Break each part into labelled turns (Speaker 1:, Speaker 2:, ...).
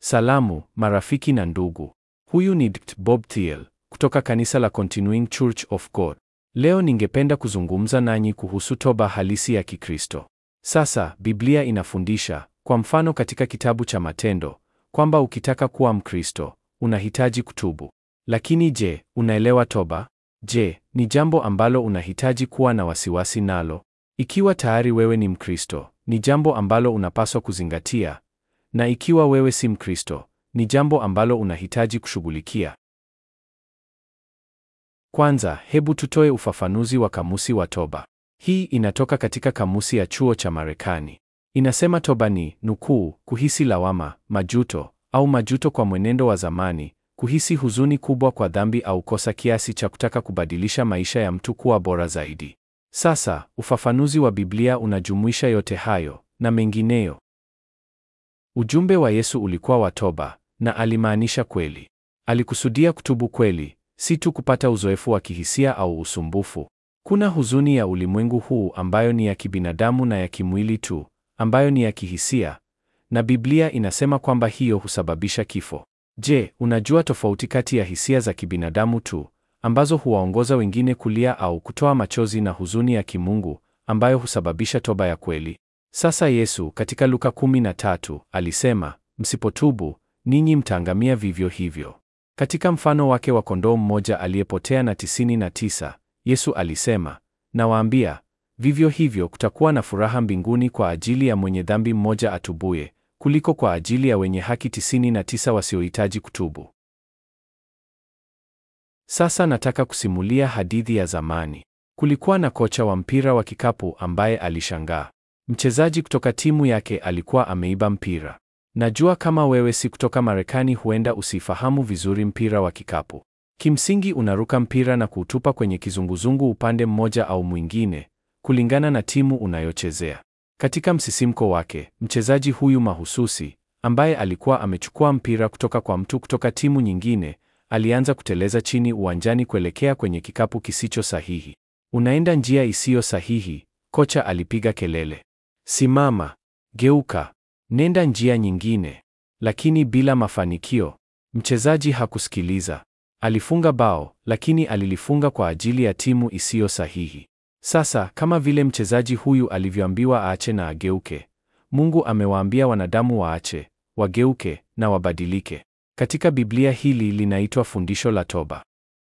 Speaker 1: Salamu, marafiki na ndugu. Huyu ni Dkt. Bob Thiel kutoka kanisa la Continuing Church of God. Leo ningependa kuzungumza nanyi kuhusu toba halisi ya Kikristo. Sasa, Biblia inafundisha, kwa mfano katika kitabu cha Matendo, kwamba ukitaka kuwa Mkristo, unahitaji kutubu. Lakini je, unaelewa toba? Je, ni jambo ambalo unahitaji kuwa na wasiwasi nalo? Ikiwa tayari wewe ni Mkristo, ni jambo ambalo unapaswa kuzingatia, na ikiwa wewe si Mkristo, ni jambo ambalo unahitaji kushughulikia. Kwanza, hebu tutoe ufafanuzi wa kamusi wa toba. Hii inatoka katika kamusi ya chuo cha Marekani. Inasema toba ni nukuu, kuhisi lawama, majuto au majuto kwa mwenendo wa zamani, kuhisi huzuni kubwa kwa dhambi au kosa kiasi cha kutaka kubadilisha maisha ya mtu kuwa bora zaidi. Sasa, ufafanuzi wa Biblia unajumuisha yote hayo na mengineyo. Ujumbe wa Yesu ulikuwa wa toba na alimaanisha kweli. Alikusudia kutubu kweli, si tu kupata uzoefu wa kihisia au usumbufu. Kuna huzuni ya ulimwengu huu ambayo ni ya kibinadamu na ya kimwili tu, ambayo ni ya kihisia, na Biblia inasema kwamba hiyo husababisha kifo. Je, unajua tofauti kati ya hisia za kibinadamu tu ambazo huwaongoza wengine kulia au kutoa machozi na huzuni ya kimungu ambayo husababisha toba ya kweli? Sasa Yesu katika Luka 13 alisema, msipotubu ninyi mtaangamia vivyo hivyo. Katika mfano wake wa kondoo mmoja aliyepotea na tisini na tisa, Yesu alisema, nawaambia, vivyo hivyo kutakuwa na furaha mbinguni kwa ajili ya mwenye dhambi mmoja atubuye kuliko kwa ajili ya wenye haki tisini na tisa wasiohitaji kutubu. Sasa nataka kusimulia hadithi ya zamani. Kulikuwa na kocha wa mpira wa kikapu ambaye alishangaa. Mchezaji kutoka timu yake alikuwa ameiba mpira. Najua kama wewe si kutoka Marekani huenda usifahamu vizuri mpira wa kikapu. Kimsingi unaruka mpira na kuutupa kwenye kizunguzungu upande mmoja au mwingine, kulingana na timu unayochezea. Katika msisimko wake, mchezaji huyu mahususi, ambaye alikuwa amechukua mpira kutoka kwa mtu kutoka timu nyingine, alianza kuteleza chini uwanjani kuelekea kwenye kikapu kisicho sahihi. Unaenda njia isiyo sahihi, kocha alipiga kelele. Simama, geuka, nenda njia nyingine. Lakini bila mafanikio. Mchezaji hakusikiliza. Alifunga bao, lakini alilifunga kwa ajili ya timu isiyo sahihi. Sasa, kama vile mchezaji huyu alivyoambiwa aache na ageuke, Mungu amewaambia wanadamu waache, wageuke na wabadilike. Katika Biblia hili linaitwa fundisho la toba.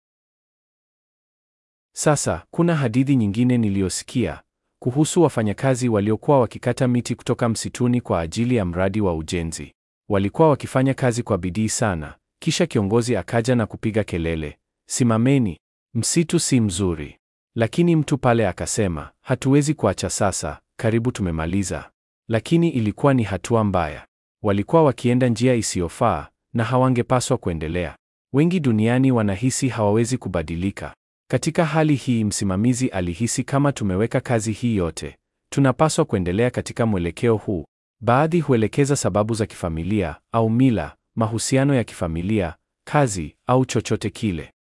Speaker 1: Sasa, kuna hadithi nyingine niliyosikia kuhusu wafanyakazi waliokuwa wakikata miti kutoka msituni kwa ajili ya mradi wa ujenzi. Walikuwa wakifanya kazi kwa bidii sana, kisha kiongozi akaja na kupiga kelele, simameni, msitu si mzuri. Lakini mtu pale akasema, hatuwezi kuacha sasa, karibu tumemaliza. Lakini ilikuwa ni hatua mbaya. Walikuwa wakienda njia isiyofaa na hawangepaswa kuendelea. Wengi duniani wanahisi hawawezi kubadilika. Katika hali hii, msimamizi alihisi kama tumeweka kazi hii yote, tunapaswa kuendelea katika mwelekeo huu. Baadhi huelekeza sababu za kifamilia au mila, mahusiano ya kifamilia, kazi au chochote kile.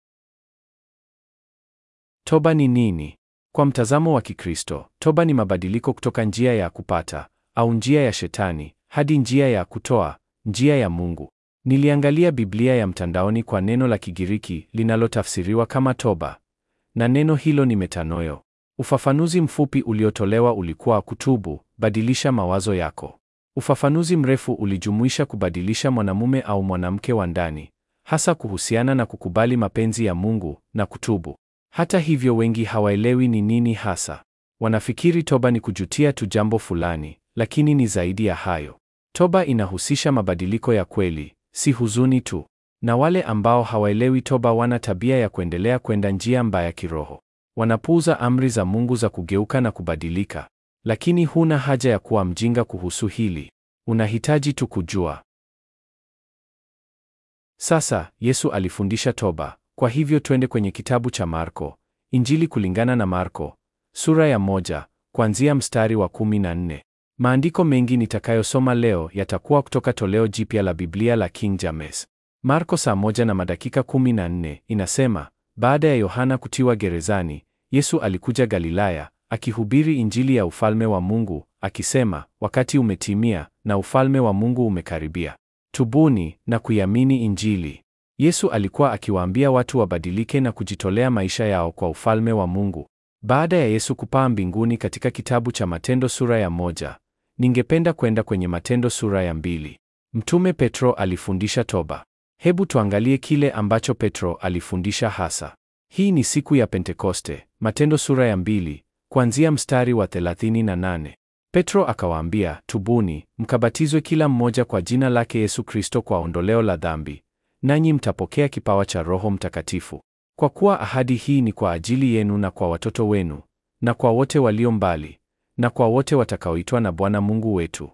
Speaker 1: Toba ni nini? Kwa mtazamo wa Kikristo, toba ni mabadiliko kutoka njia ya kupata au njia ya shetani hadi njia ya kutoa, njia ya Mungu. Niliangalia Biblia ya mtandaoni kwa neno la Kigiriki linalotafsiriwa kama toba, na neno hilo ni metanoio. Ufafanuzi mfupi uliotolewa ulikuwa kutubu, badilisha mawazo yako. Ufafanuzi mrefu ulijumuisha kubadilisha mwanamume au mwanamke wa ndani, hasa kuhusiana na kukubali mapenzi ya Mungu na kutubu. Hata hivyo, wengi hawaelewi ni nini hasa. Wanafikiri toba ni kujutia tu jambo fulani, lakini ni zaidi ya hayo. Toba inahusisha mabadiliko ya kweli, si huzuni tu. Na wale ambao hawaelewi toba wana tabia ya kuendelea kwenda njia mbaya kiroho. Wanapuuza amri za Mungu za kugeuka na kubadilika. Lakini huna haja ya kuwa mjinga kuhusu hili. Unahitaji tu kujua. Sasa, Yesu alifundisha toba. Kwa hivyo twende kwenye kitabu cha Marko, Injili kulingana na Marko, sura ya moja, kuanzia mstari wa kumi na nne. Maandiko mengi nitakayosoma leo yatakuwa kutoka toleo jipya la Biblia la King James. Marko saa moja na madakika kumi na nne inasema, baada ya Yohana kutiwa gerezani, Yesu alikuja Galilaya, akihubiri Injili ya ufalme wa Mungu, akisema, wakati umetimia na ufalme wa Mungu umekaribia. tubuni na kuiamini Injili. Yesu alikuwa akiwaambia watu wabadilike na kujitolea maisha yao kwa ufalme wa Mungu. Baada ya Yesu kupaa mbinguni katika kitabu cha Matendo sura ya moja, ningependa kwenda kwenye Matendo sura ya mbili. Mtume Petro alifundisha toba. Hebu tuangalie kile ambacho Petro alifundisha hasa. Hii ni siku ya Pentekoste, Matendo sura ya mbili, kuanzia mstari wa 38. Petro akawaambia, tubuni, mkabatizwe kila mmoja kwa jina lake Yesu Kristo kwa ondoleo la dhambi, nanyi mtapokea kipawa cha Roho Mtakatifu. Kwa kuwa ahadi hii ni kwa ajili yenu na kwa watoto wenu, na kwa wote walio mbali, na kwa wote watakaoitwa na Bwana Mungu wetu.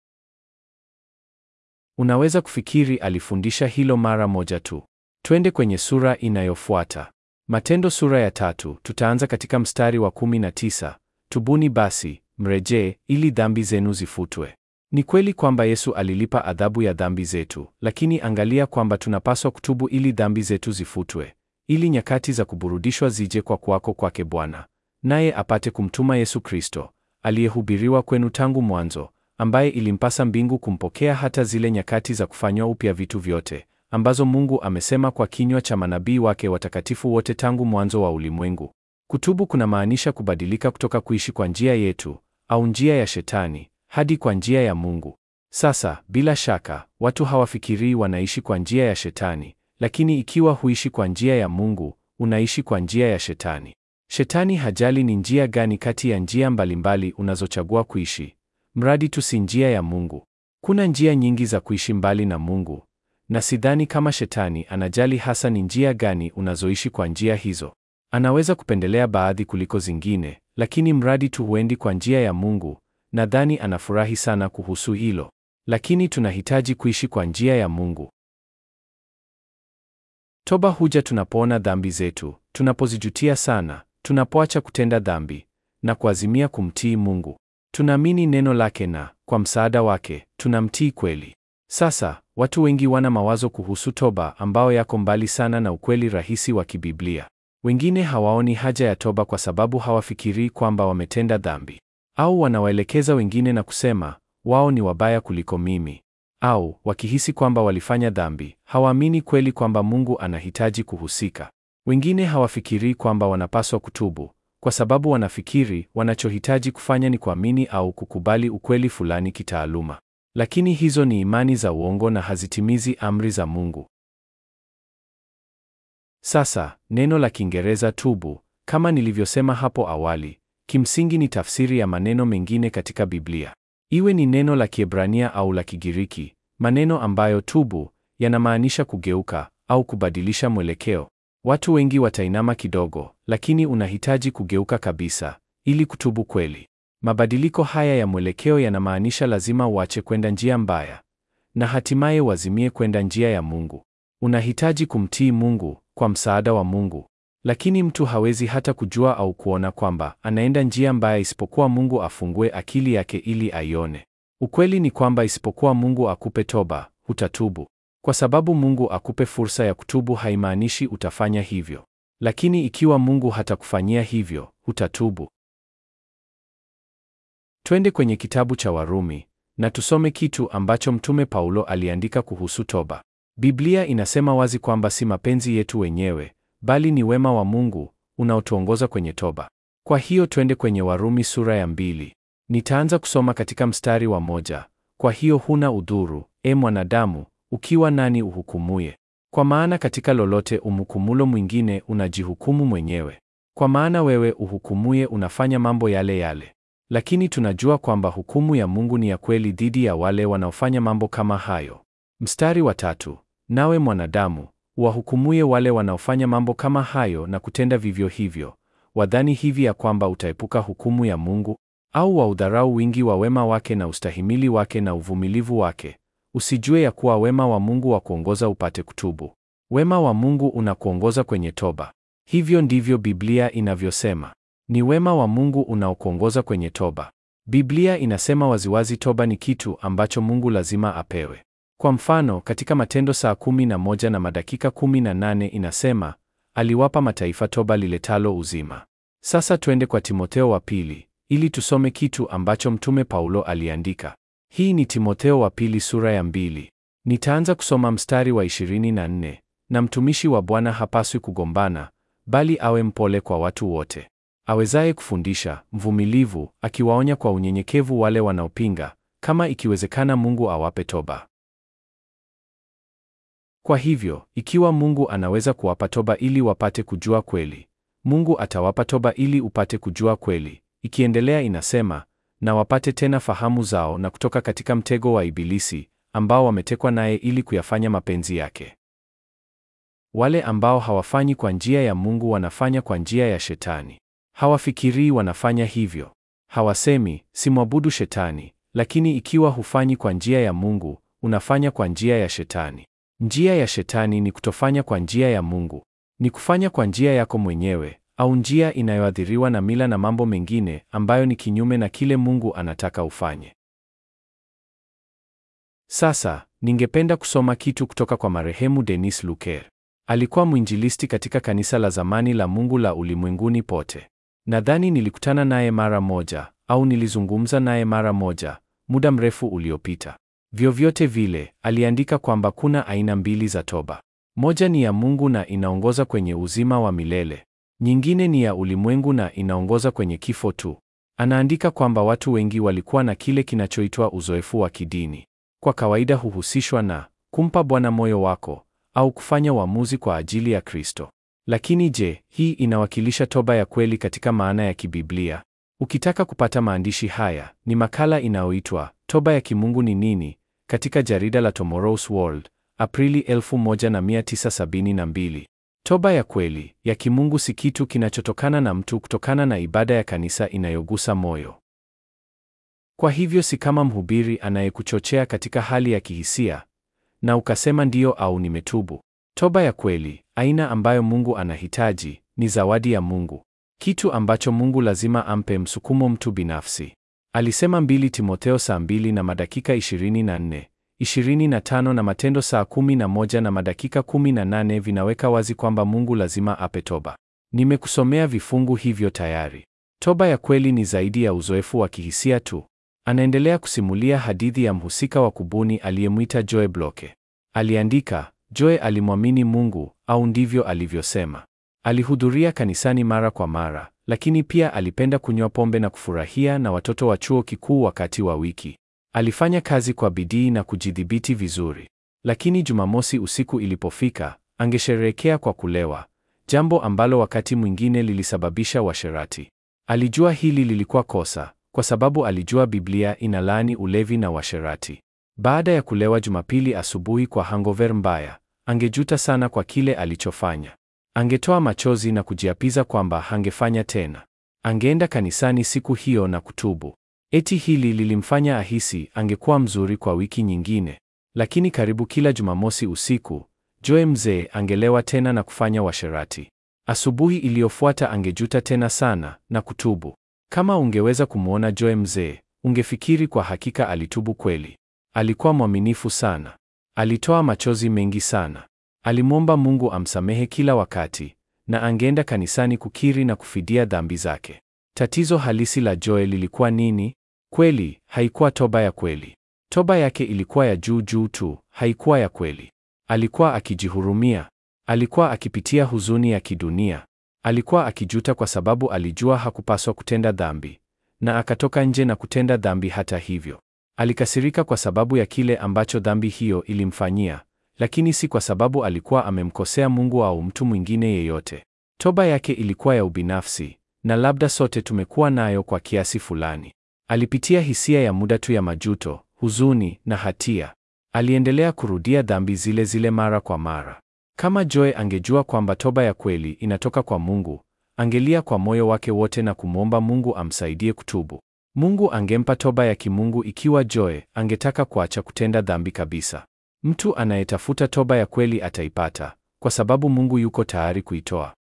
Speaker 1: Unaweza kufikiri alifundisha hilo mara moja tu. Twende kwenye sura inayofuata. Matendo sura ya tatu, tutaanza katika mstari wa 19. Tubuni basi, mrejee ili dhambi zenu zifutwe. Ni kweli kwamba Yesu alilipa adhabu ya dhambi zetu, lakini angalia kwamba tunapaswa kutubu ili dhambi zetu zifutwe, ili nyakati za kuburudishwa zije kwa kuwako kwake Bwana, naye apate kumtuma Yesu Kristo, aliyehubiriwa kwenu tangu mwanzo, ambaye ilimpasa mbingu kumpokea hata zile nyakati za kufanywa upya vitu vyote, ambazo Mungu amesema kwa kinywa cha manabii wake watakatifu wote tangu mwanzo wa ulimwengu. Kutubu kunamaanisha kubadilika kutoka kuishi kwa njia yetu au njia ya Shetani hadi kwa njia ya Mungu. Sasa, bila shaka, watu hawafikirii wanaishi kwa njia ya Shetani, lakini ikiwa huishi kwa njia ya Mungu, unaishi kwa njia ya Shetani. Shetani hajali ni njia gani kati ya njia mbalimbali unazochagua kuishi, mradi tu si njia ya Mungu. Kuna njia nyingi za kuishi mbali na Mungu, na sidhani kama Shetani anajali hasa ni njia gani unazoishi kwa njia hizo. Anaweza kupendelea baadhi kuliko zingine, lakini mradi tu huendi kwa njia ya Mungu, nadhani anafurahi sana kuhusu hilo. Lakini tunahitaji kuishi kwa njia ya Mungu. Toba huja tunapoona dhambi zetu, tunapozijutia sana, tunapoacha kutenda dhambi na kuazimia kumtii Mungu. Tunaamini neno lake na kwa msaada wake tunamtii kweli. Sasa, watu wengi wana mawazo kuhusu toba ambao yako mbali sana na ukweli rahisi wa kibiblia. Wengine hawaoni haja ya toba kwa sababu hawafikirii kwamba wametenda dhambi, au wanawaelekeza wengine na kusema wao ni wabaya kuliko mimi, au wakihisi kwamba walifanya dhambi, hawaamini kweli kwamba Mungu anahitaji kuhusika. Wengine hawafikirii kwamba wanapaswa kutubu kwa sababu wanafikiri wanachohitaji kufanya ni kuamini au kukubali ukweli fulani kitaaluma. Lakini hizo ni imani za uongo na hazitimizi amri za Mungu. Sasa, neno la Kiingereza tubu, kama nilivyosema hapo awali, kimsingi ni tafsiri ya maneno mengine katika Biblia. Iwe ni neno la Kiebrania au la Kigiriki, maneno ambayo tubu yanamaanisha kugeuka au kubadilisha mwelekeo. Watu wengi watainama kidogo, lakini unahitaji kugeuka kabisa ili kutubu kweli. Mabadiliko haya ya mwelekeo yanamaanisha lazima uache kwenda njia mbaya na hatimaye uazimie kwenda njia ya Mungu. Unahitaji kumtii Mungu kwa msaada wa Mungu. Lakini mtu hawezi hata kujua au kuona kwamba anaenda njia mbaya isipokuwa Mungu afungue akili yake ili aione. Ukweli ni kwamba isipokuwa Mungu akupe toba, hutatubu. Kwa sababu Mungu akupe fursa ya kutubu haimaanishi utafanya hivyo. Lakini ikiwa Mungu hatakufanyia hivyo, hutatubu. Twende kwenye kitabu cha Warumi na tusome kitu ambacho Mtume Paulo aliandika kuhusu toba. Biblia inasema wazi kwamba si mapenzi yetu wenyewe, bali ni wema wa Mungu unaotuongoza kwenye toba. Kwa hiyo twende kwenye Warumi sura ya mbili. Nitaanza kusoma katika mstari wa moja. Kwa hiyo huna udhuru, e mwanadamu, ukiwa nani uhukumuye? Kwa maana katika lolote umhukumulo mwingine unajihukumu mwenyewe. Kwa maana wewe uhukumuye unafanya mambo yale yale. Lakini tunajua kwamba hukumu ya Mungu ni ya kweli dhidi ya wale wanaofanya mambo kama hayo. Mstari wa tatu. Nawe mwanadamu, wahukumuye wale wanaofanya mambo kama hayo na kutenda vivyo hivyo, wadhani hivi ya kwamba utaepuka hukumu ya Mungu? Au waudharau wingi wa wema wake na ustahimili wake na uvumilivu wake, usijue ya kuwa wema wa Mungu wa kuongoza upate kutubu. Wema wa Mungu unakuongoza kwenye toba. Hivyo ndivyo Biblia inavyosema. Ni wema wa Mungu unaokuongoza kwenye toba. Biblia inasema waziwazi toba ni kitu ambacho Mungu lazima apewe. Kwa mfano, katika Matendo saa kumi na moja na madakika kumi na nane inasema, aliwapa mataifa toba liletalo uzima. Sasa twende kwa Timotheo wa pili, ili tusome kitu ambacho Mtume Paulo aliandika. Hii ni Timotheo wa pili sura ya mbili. Nitaanza kusoma mstari wa 24, na mtumishi wa Bwana hapaswi kugombana, bali awe mpole kwa watu wote, awezaye kufundisha, mvumilivu, akiwaonya kwa unyenyekevu wale wanaopinga, kama ikiwezekana Mungu awape toba. Kwa hivyo, ikiwa Mungu anaweza kuwapa toba ili wapate kujua kweli, Mungu atawapa toba ili upate kujua kweli. Ikiendelea inasema, na wapate tena fahamu zao na kutoka katika mtego wa Ibilisi ambao wametekwa naye ili kuyafanya mapenzi yake. Wale ambao hawafanyi kwa njia ya Mungu wanafanya kwa njia ya Shetani. Hawafikirii wanafanya hivyo. Hawasemi, simwabudu Shetani, lakini ikiwa hufanyi kwa njia ya Mungu, unafanya kwa njia ya Shetani. Njia ya Shetani ni kutofanya kwa njia ya Mungu. Ni kufanya kwa njia yako mwenyewe au njia inayoathiriwa na mila na mambo mengine ambayo ni kinyume na kile Mungu anataka ufanye. Sasa, ningependa kusoma kitu kutoka kwa marehemu Denis Luker. Alikuwa mwinjilisti katika kanisa la zamani la Mungu la ulimwenguni pote. Nadhani nilikutana naye mara moja au nilizungumza naye mara moja muda mrefu uliopita. Vyovyote vile, aliandika kwamba kuna aina mbili za toba. Moja ni ya Mungu na inaongoza kwenye uzima wa milele. Nyingine ni ya ulimwengu na inaongoza kwenye kifo tu. Anaandika kwamba watu wengi walikuwa na kile kinachoitwa uzoefu wa kidini. Kwa kawaida huhusishwa na kumpa Bwana moyo wako au kufanya uamuzi kwa ajili ya Kristo. Lakini je, hii inawakilisha toba ya kweli katika maana ya kibiblia? Ukitaka kupata maandishi haya, ni makala inayoitwa Toba ya Kimungu ni nini katika jarida la Tomorrow's World, Aprili 1972. Toba ya kweli ya kimungu si kitu kinachotokana na mtu kutokana na ibada ya kanisa inayogusa moyo. Kwa hivyo si kama mhubiri anayekuchochea katika hali ya kihisia na ukasema ndiyo au nimetubu. Toba ya kweli, aina ambayo Mungu anahitaji, ni zawadi ya Mungu, kitu ambacho Mungu lazima ampe msukumo mtu binafsi. Alisema 2 Timotheo saa 2 na madakika 24, 25 na Matendo saa 11 na madakika 18 vinaweka wazi kwamba Mungu lazima ape toba. Nimekusomea vifungu hivyo tayari. Toba ya kweli ni zaidi ya uzoefu wa kihisia tu. Anaendelea kusimulia hadithi ya mhusika wa kubuni aliyemwita Joe Bloke. Aliandika, Joe alimwamini Mungu au ndivyo alivyosema. Alihudhuria kanisani mara kwa mara, lakini pia alipenda kunywa pombe na kufurahia na watoto wa chuo kikuu wakati wa wiki. Alifanya kazi kwa bidii na kujidhibiti vizuri. Lakini Jumamosi usiku ilipofika, angesherehekea kwa kulewa, jambo ambalo wakati mwingine lilisababisha washerati. Alijua hili lilikuwa kosa, kwa sababu alijua Biblia inalaani ulevi na washerati. Baada ya kulewa Jumapili asubuhi kwa hangover mbaya, angejuta sana kwa kile alichofanya. Angetoa machozi na kujiapiza kwamba hangefanya tena. Angeenda kanisani siku hiyo na kutubu. Eti hili lilimfanya ahisi angekuwa mzuri kwa wiki nyingine. Lakini karibu kila Jumamosi usiku, Joe mzee angelewa tena na kufanya washerati. Asubuhi iliyofuata angejuta tena sana na kutubu. Kama ungeweza kumwona Joe mzee, ungefikiri kwa hakika alitubu kweli. Alikuwa mwaminifu sana. Alitoa machozi mengi sana. Alimwomba Mungu amsamehe kila wakati na angeenda kanisani kukiri na kufidia dhambi zake. Tatizo halisi la Joe lilikuwa nini? Kweli, haikuwa toba ya kweli. Toba yake ilikuwa ya juu juu tu, haikuwa ya kweli. Alikuwa akijihurumia. Alikuwa akipitia huzuni ya kidunia. Alikuwa akijuta kwa sababu alijua hakupaswa kutenda dhambi, na akatoka nje na kutenda dhambi hata hivyo. Alikasirika kwa sababu ya kile ambacho dhambi hiyo ilimfanyia, lakini si kwa sababu alikuwa amemkosea Mungu au mtu mwingine yeyote. Toba yake ilikuwa ya ubinafsi, na labda sote tumekuwa nayo kwa kiasi fulani. Alipitia hisia ya muda tu ya majuto, huzuni na hatia. Aliendelea kurudia dhambi zile zile mara kwa mara. Kama Joe angejua kwamba toba ya kweli inatoka kwa Mungu, angelia kwa moyo wake wote na kumwomba Mungu amsaidie kutubu. Mungu angempa toba ya kimungu ikiwa Joe angetaka kuacha kutenda dhambi kabisa. Mtu anayetafuta toba ya kweli ataipata, kwa sababu Mungu yuko tayari kuitoa.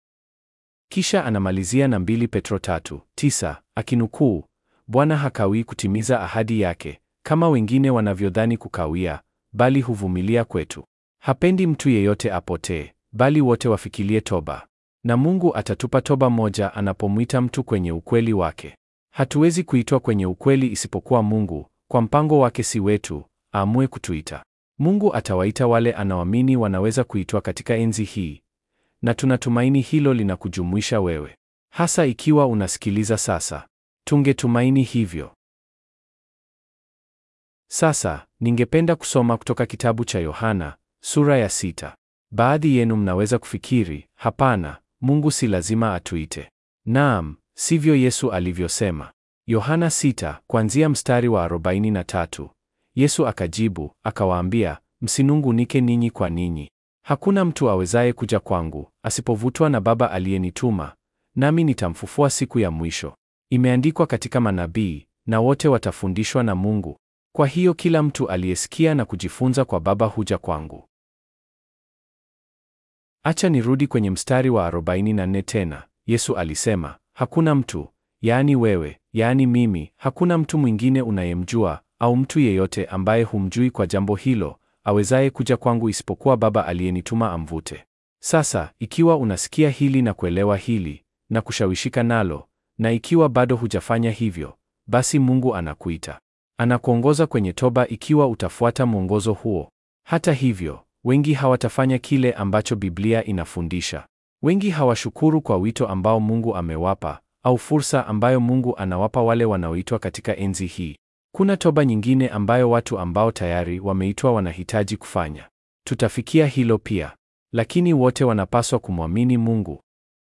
Speaker 1: Kisha anamalizia na 2 Petro 3:9 akinukuu, Bwana hakawii kutimiza ahadi yake kama wengine wanavyodhani kukawia, bali huvumilia kwetu. Hapendi mtu yeyote apotee, bali wote wafikirie toba. Na Mungu atatupa toba moja anapomwita mtu kwenye ukweli wake. Hatuwezi kuitwa kwenye ukweli isipokuwa Mungu, kwa mpango wake si wetu, aamue kutuita. Mungu atawaita wale anaoamini wanaweza kuitwa katika enzi hii, na tunatumaini hilo linakujumuisha wewe, hasa ikiwa unasikiliza sasa. Tungetumaini hivyo. Sasa ningependa kusoma kutoka kitabu cha Yohana sura ya sita. Baadhi yenu mnaweza kufikiri, hapana, Mungu si lazima atuite. Naam, sivyo Yesu alivyosema. Yohana sita kuanzia mstari wa 43. Yesu akajibu akawaambia, msinungunike ninyi kwa ninyi. Hakuna mtu awezaye kuja kwangu asipovutwa na Baba aliyenituma, nami nitamfufua siku ya mwisho. Imeandikwa katika manabii, na wote watafundishwa na Mungu. Kwa hiyo kila mtu aliyesikia na kujifunza kwa Baba huja kwangu. Acha nirudi kwenye mstari wa 44 tena. Yesu alisema, hakuna mtu, yaani wewe, yaani mimi, hakuna mtu mwingine unayemjua au mtu yeyote ambaye humjui kwa jambo hilo awezaye kuja kwangu isipokuwa Baba aliyenituma amvute. Sasa, ikiwa unasikia hili na kuelewa hili na kushawishika nalo, na ikiwa bado hujafanya hivyo, basi Mungu anakuita. Anakuongoza kwenye toba ikiwa utafuata mwongozo huo. Hata hivyo, wengi hawatafanya kile ambacho Biblia inafundisha. Wengi hawashukuru kwa wito ambao Mungu amewapa au fursa ambayo Mungu anawapa wale wanaoitwa katika enzi hii. Kuna toba nyingine ambayo watu ambao tayari wameitwa wanahitaji kufanya. Tutafikia hilo pia, lakini wote wanapaswa kumwamini Mungu.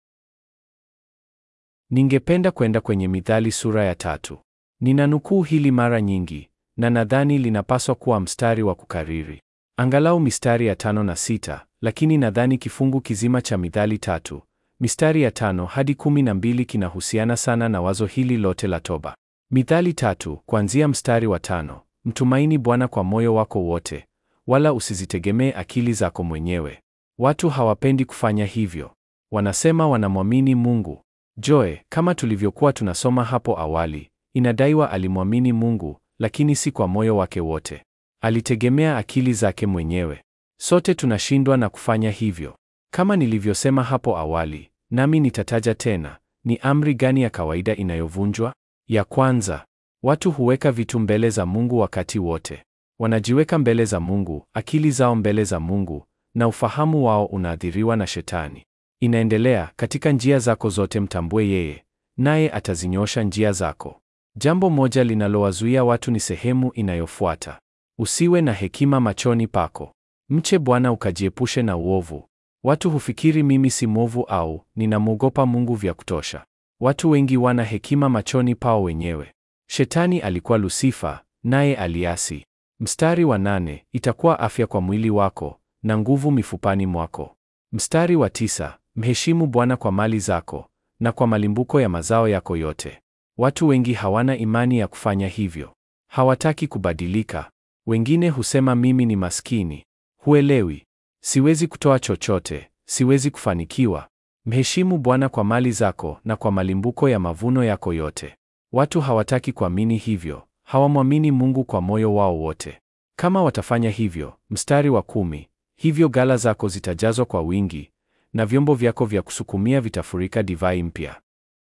Speaker 1: Ningependa kwenda kwenye Mithali sura ya tatu. Ninanukuu hili mara nyingi na nadhani linapaswa kuwa mstari wa kukariri, angalau mistari ya tano na sita, lakini nadhani kifungu kizima cha Mithali tatu mistari ya tano hadi kumi na mbili kinahusiana sana na wazo hili lote la toba. Mithali tatu kuanzia mstari wa tano: mtumaini Bwana kwa moyo wako wote, wala usizitegemee akili zako mwenyewe. Watu hawapendi kufanya hivyo, wanasema wanamwamini Mungu. Joe, kama tulivyokuwa tunasoma hapo awali, inadaiwa alimwamini Mungu, lakini si kwa moyo wake wote. Alitegemea akili zake mwenyewe. Sote tunashindwa na kufanya hivyo. Kama nilivyosema hapo awali, nami nitataja tena, ni amri gani ya kawaida inayovunjwa? Ya kwanza, watu huweka vitu mbele za Mungu wakati wote. Wanajiweka mbele za Mungu, akili zao mbele za Mungu, na ufahamu wao unaathiriwa na Shetani. Inaendelea, katika njia zako zote mtambue yeye, naye atazinyosha njia zako. Jambo moja linalowazuia watu ni sehemu inayofuata. Usiwe na hekima machoni pako. Mche Bwana ukajiepushe na uovu. Watu hufikiri mimi si mwovu au ninamwogopa Mungu vya kutosha. Watu wengi wana hekima machoni pao wenyewe. Shetani alikuwa Lusifa, naye aliasi. Mstari wa nane, itakuwa afya kwa mwili wako na nguvu mifupani mwako. Mstari wa tisa, mheshimu Bwana kwa mali zako na kwa malimbuko ya mazao yako yote. Watu wengi hawana imani ya kufanya hivyo. Hawataki kubadilika. Wengine husema mimi ni maskini. Huelewi. Siwezi kutoa chochote, siwezi kufanikiwa. Mheshimu Bwana kwa mali zako na kwa malimbuko ya mavuno yako yote. Watu hawataki kuamini hivyo, hawamwamini Mungu kwa moyo wao wote. Kama watafanya hivyo, mstari wa kumi, hivyo ghala zako zitajazwa kwa wingi na vyombo vyako vya kusukumia vitafurika divai mpya.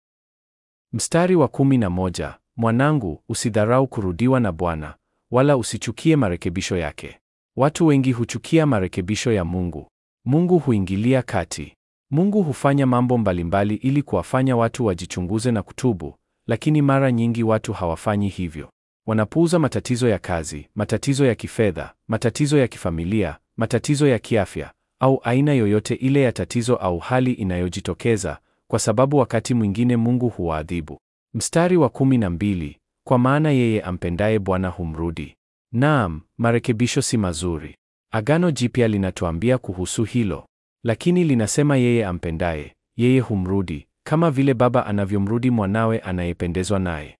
Speaker 1: Mstari wa kumi na moja, mwanangu, usidharau kurudiwa na Bwana, wala usichukie marekebisho yake. Watu wengi huchukia marekebisho ya Mungu. Mungu huingilia kati. Mungu hufanya mambo mbalimbali ili kuwafanya watu wajichunguze na kutubu, lakini mara nyingi watu hawafanyi hivyo. Wanapuuza matatizo ya kazi, matatizo ya kifedha, matatizo ya kifamilia, matatizo ya kiafya, au aina yoyote ile ya tatizo au hali inayojitokeza, kwa sababu wakati mwingine Mungu huwaadhibu. Mstari wa kumi na mbili, kwa maana yeye ampendaye Bwana humrudi. Naam, marekebisho si mazuri. Agano Jipya linatuambia kuhusu hilo, lakini linasema yeye ampendaye, yeye humrudi, kama vile baba anavyomrudi mwanawe anayependezwa naye.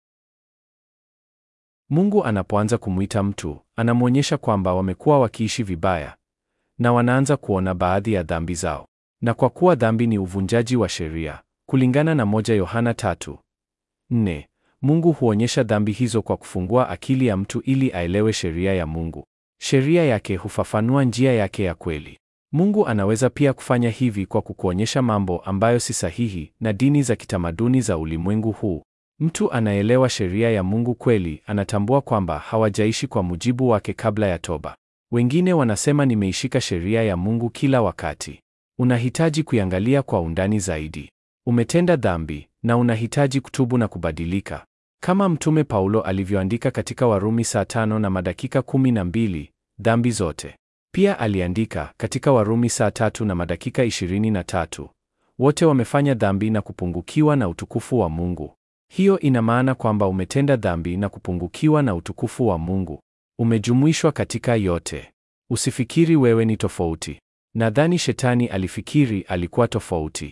Speaker 1: Mungu anapoanza kumwita mtu, anamwonyesha kwamba wamekuwa wakiishi vibaya na wanaanza kuona baadhi ya dhambi zao. Na kwa kuwa dhambi ni uvunjaji wa sheria, kulingana na moja Yohana tatu nne, Mungu huonyesha dhambi hizo kwa kufungua akili ya mtu ili aelewe sheria ya Mungu. Sheria yake hufafanua njia yake ya kweli. Mungu anaweza pia kufanya hivi kwa kukuonyesha mambo ambayo si sahihi na dini za kitamaduni za ulimwengu huu. Mtu anaelewa sheria ya Mungu kweli, anatambua kwamba hawajaishi kwa mujibu wake kabla ya toba. Wengine wanasema nimeishika sheria ya Mungu kila wakati. Unahitaji kuiangalia kwa undani zaidi. Umetenda dhambi na unahitaji kutubu na kubadilika. Kama Mtume Paulo alivyoandika katika Warumi saa tano na madakika kumi na mbili, dhambi zote. Pia aliandika katika Warumi saa tatu na madakika ishirini na tatu, wote wamefanya dhambi na kupungukiwa na utukufu wa Mungu. Hiyo ina maana kwamba umetenda dhambi na kupungukiwa na utukufu wa Mungu. Umejumuishwa katika yote. Usifikiri wewe ni tofauti. Nadhani shetani alifikiri alikuwa tofauti.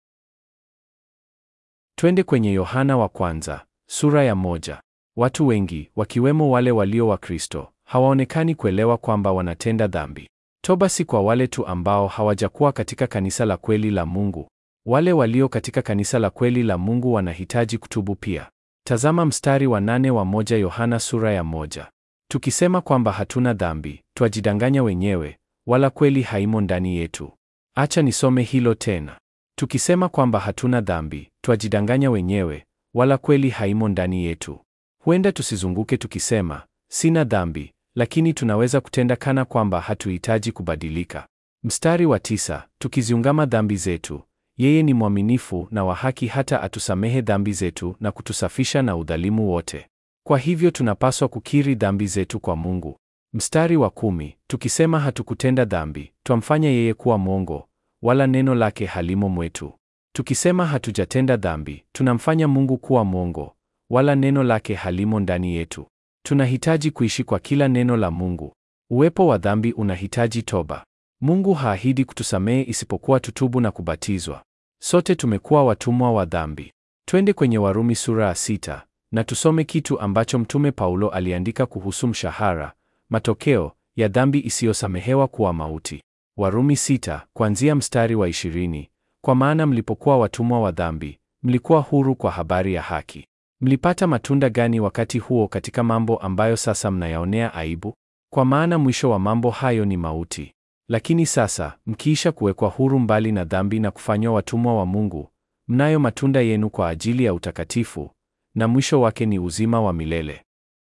Speaker 1: Twende kwenye Yohana wa kwanza, sura ya moja. Watu wengi, wakiwemo wale walio wa Kristo, hawaonekani kuelewa kwamba wanatenda dhambi. Toba si kwa wale tu ambao hawajakuwa katika kanisa la kweli la Mungu. Wale walio katika kanisa la kweli la Mungu wanahitaji kutubu pia. Tazama mstari wa nane wa moja Yohana sura ya moja. Tukisema kwamba hatuna dhambi, twajidanganya wenyewe, wala kweli haimo ndani yetu. Acha nisome hilo tena. Tukisema kwamba hatuna dhambi, twajidanganya wenyewe, wala kweli haimo ndani yetu. Huenda tusizunguke tukisema sina dhambi, lakini tunaweza kutenda kana kwamba hatuhitaji kubadilika. Mstari wa tisa, tukiziungama dhambi zetu, yeye ni mwaminifu na wa haki hata atusamehe dhambi zetu na kutusafisha na udhalimu wote. Kwa hivyo tunapaswa kukiri dhambi zetu kwa Mungu. Mstari wa kumi, tukisema hatukutenda dhambi, twamfanya yeye kuwa mwongo, wala neno lake halimo mwetu. Tukisema hatujatenda dhambi, tunamfanya Mungu kuwa mwongo, wala neno lake halimo ndani yetu. Tunahitaji kuishi kwa kila neno la Mungu. Uwepo wa dhambi unahitaji toba. Mungu haahidi kutusamehe isipokuwa tutubu na kubatizwa. Sote tumekuwa watumwa wa dhambi. Twende kwenye Warumi sura ya sita na tusome kitu ambacho Mtume Paulo aliandika kuhusu mshahara, matokeo ya dhambi isiyosamehewa kuwa mauti. Warumi sita kuanzia mstari wa ishirini. Kwa maana mlipokuwa watumwa wa dhambi, mlikuwa huru kwa habari ya haki. Mlipata matunda gani wakati huo katika mambo ambayo sasa mnayaonea aibu? Kwa maana mwisho wa mambo hayo ni mauti. Lakini sasa mkiisha kuwekwa huru mbali na dhambi na kufanywa watumwa wa Mungu, mnayo matunda yenu kwa ajili ya utakatifu, na mwisho wake ni uzima wa milele.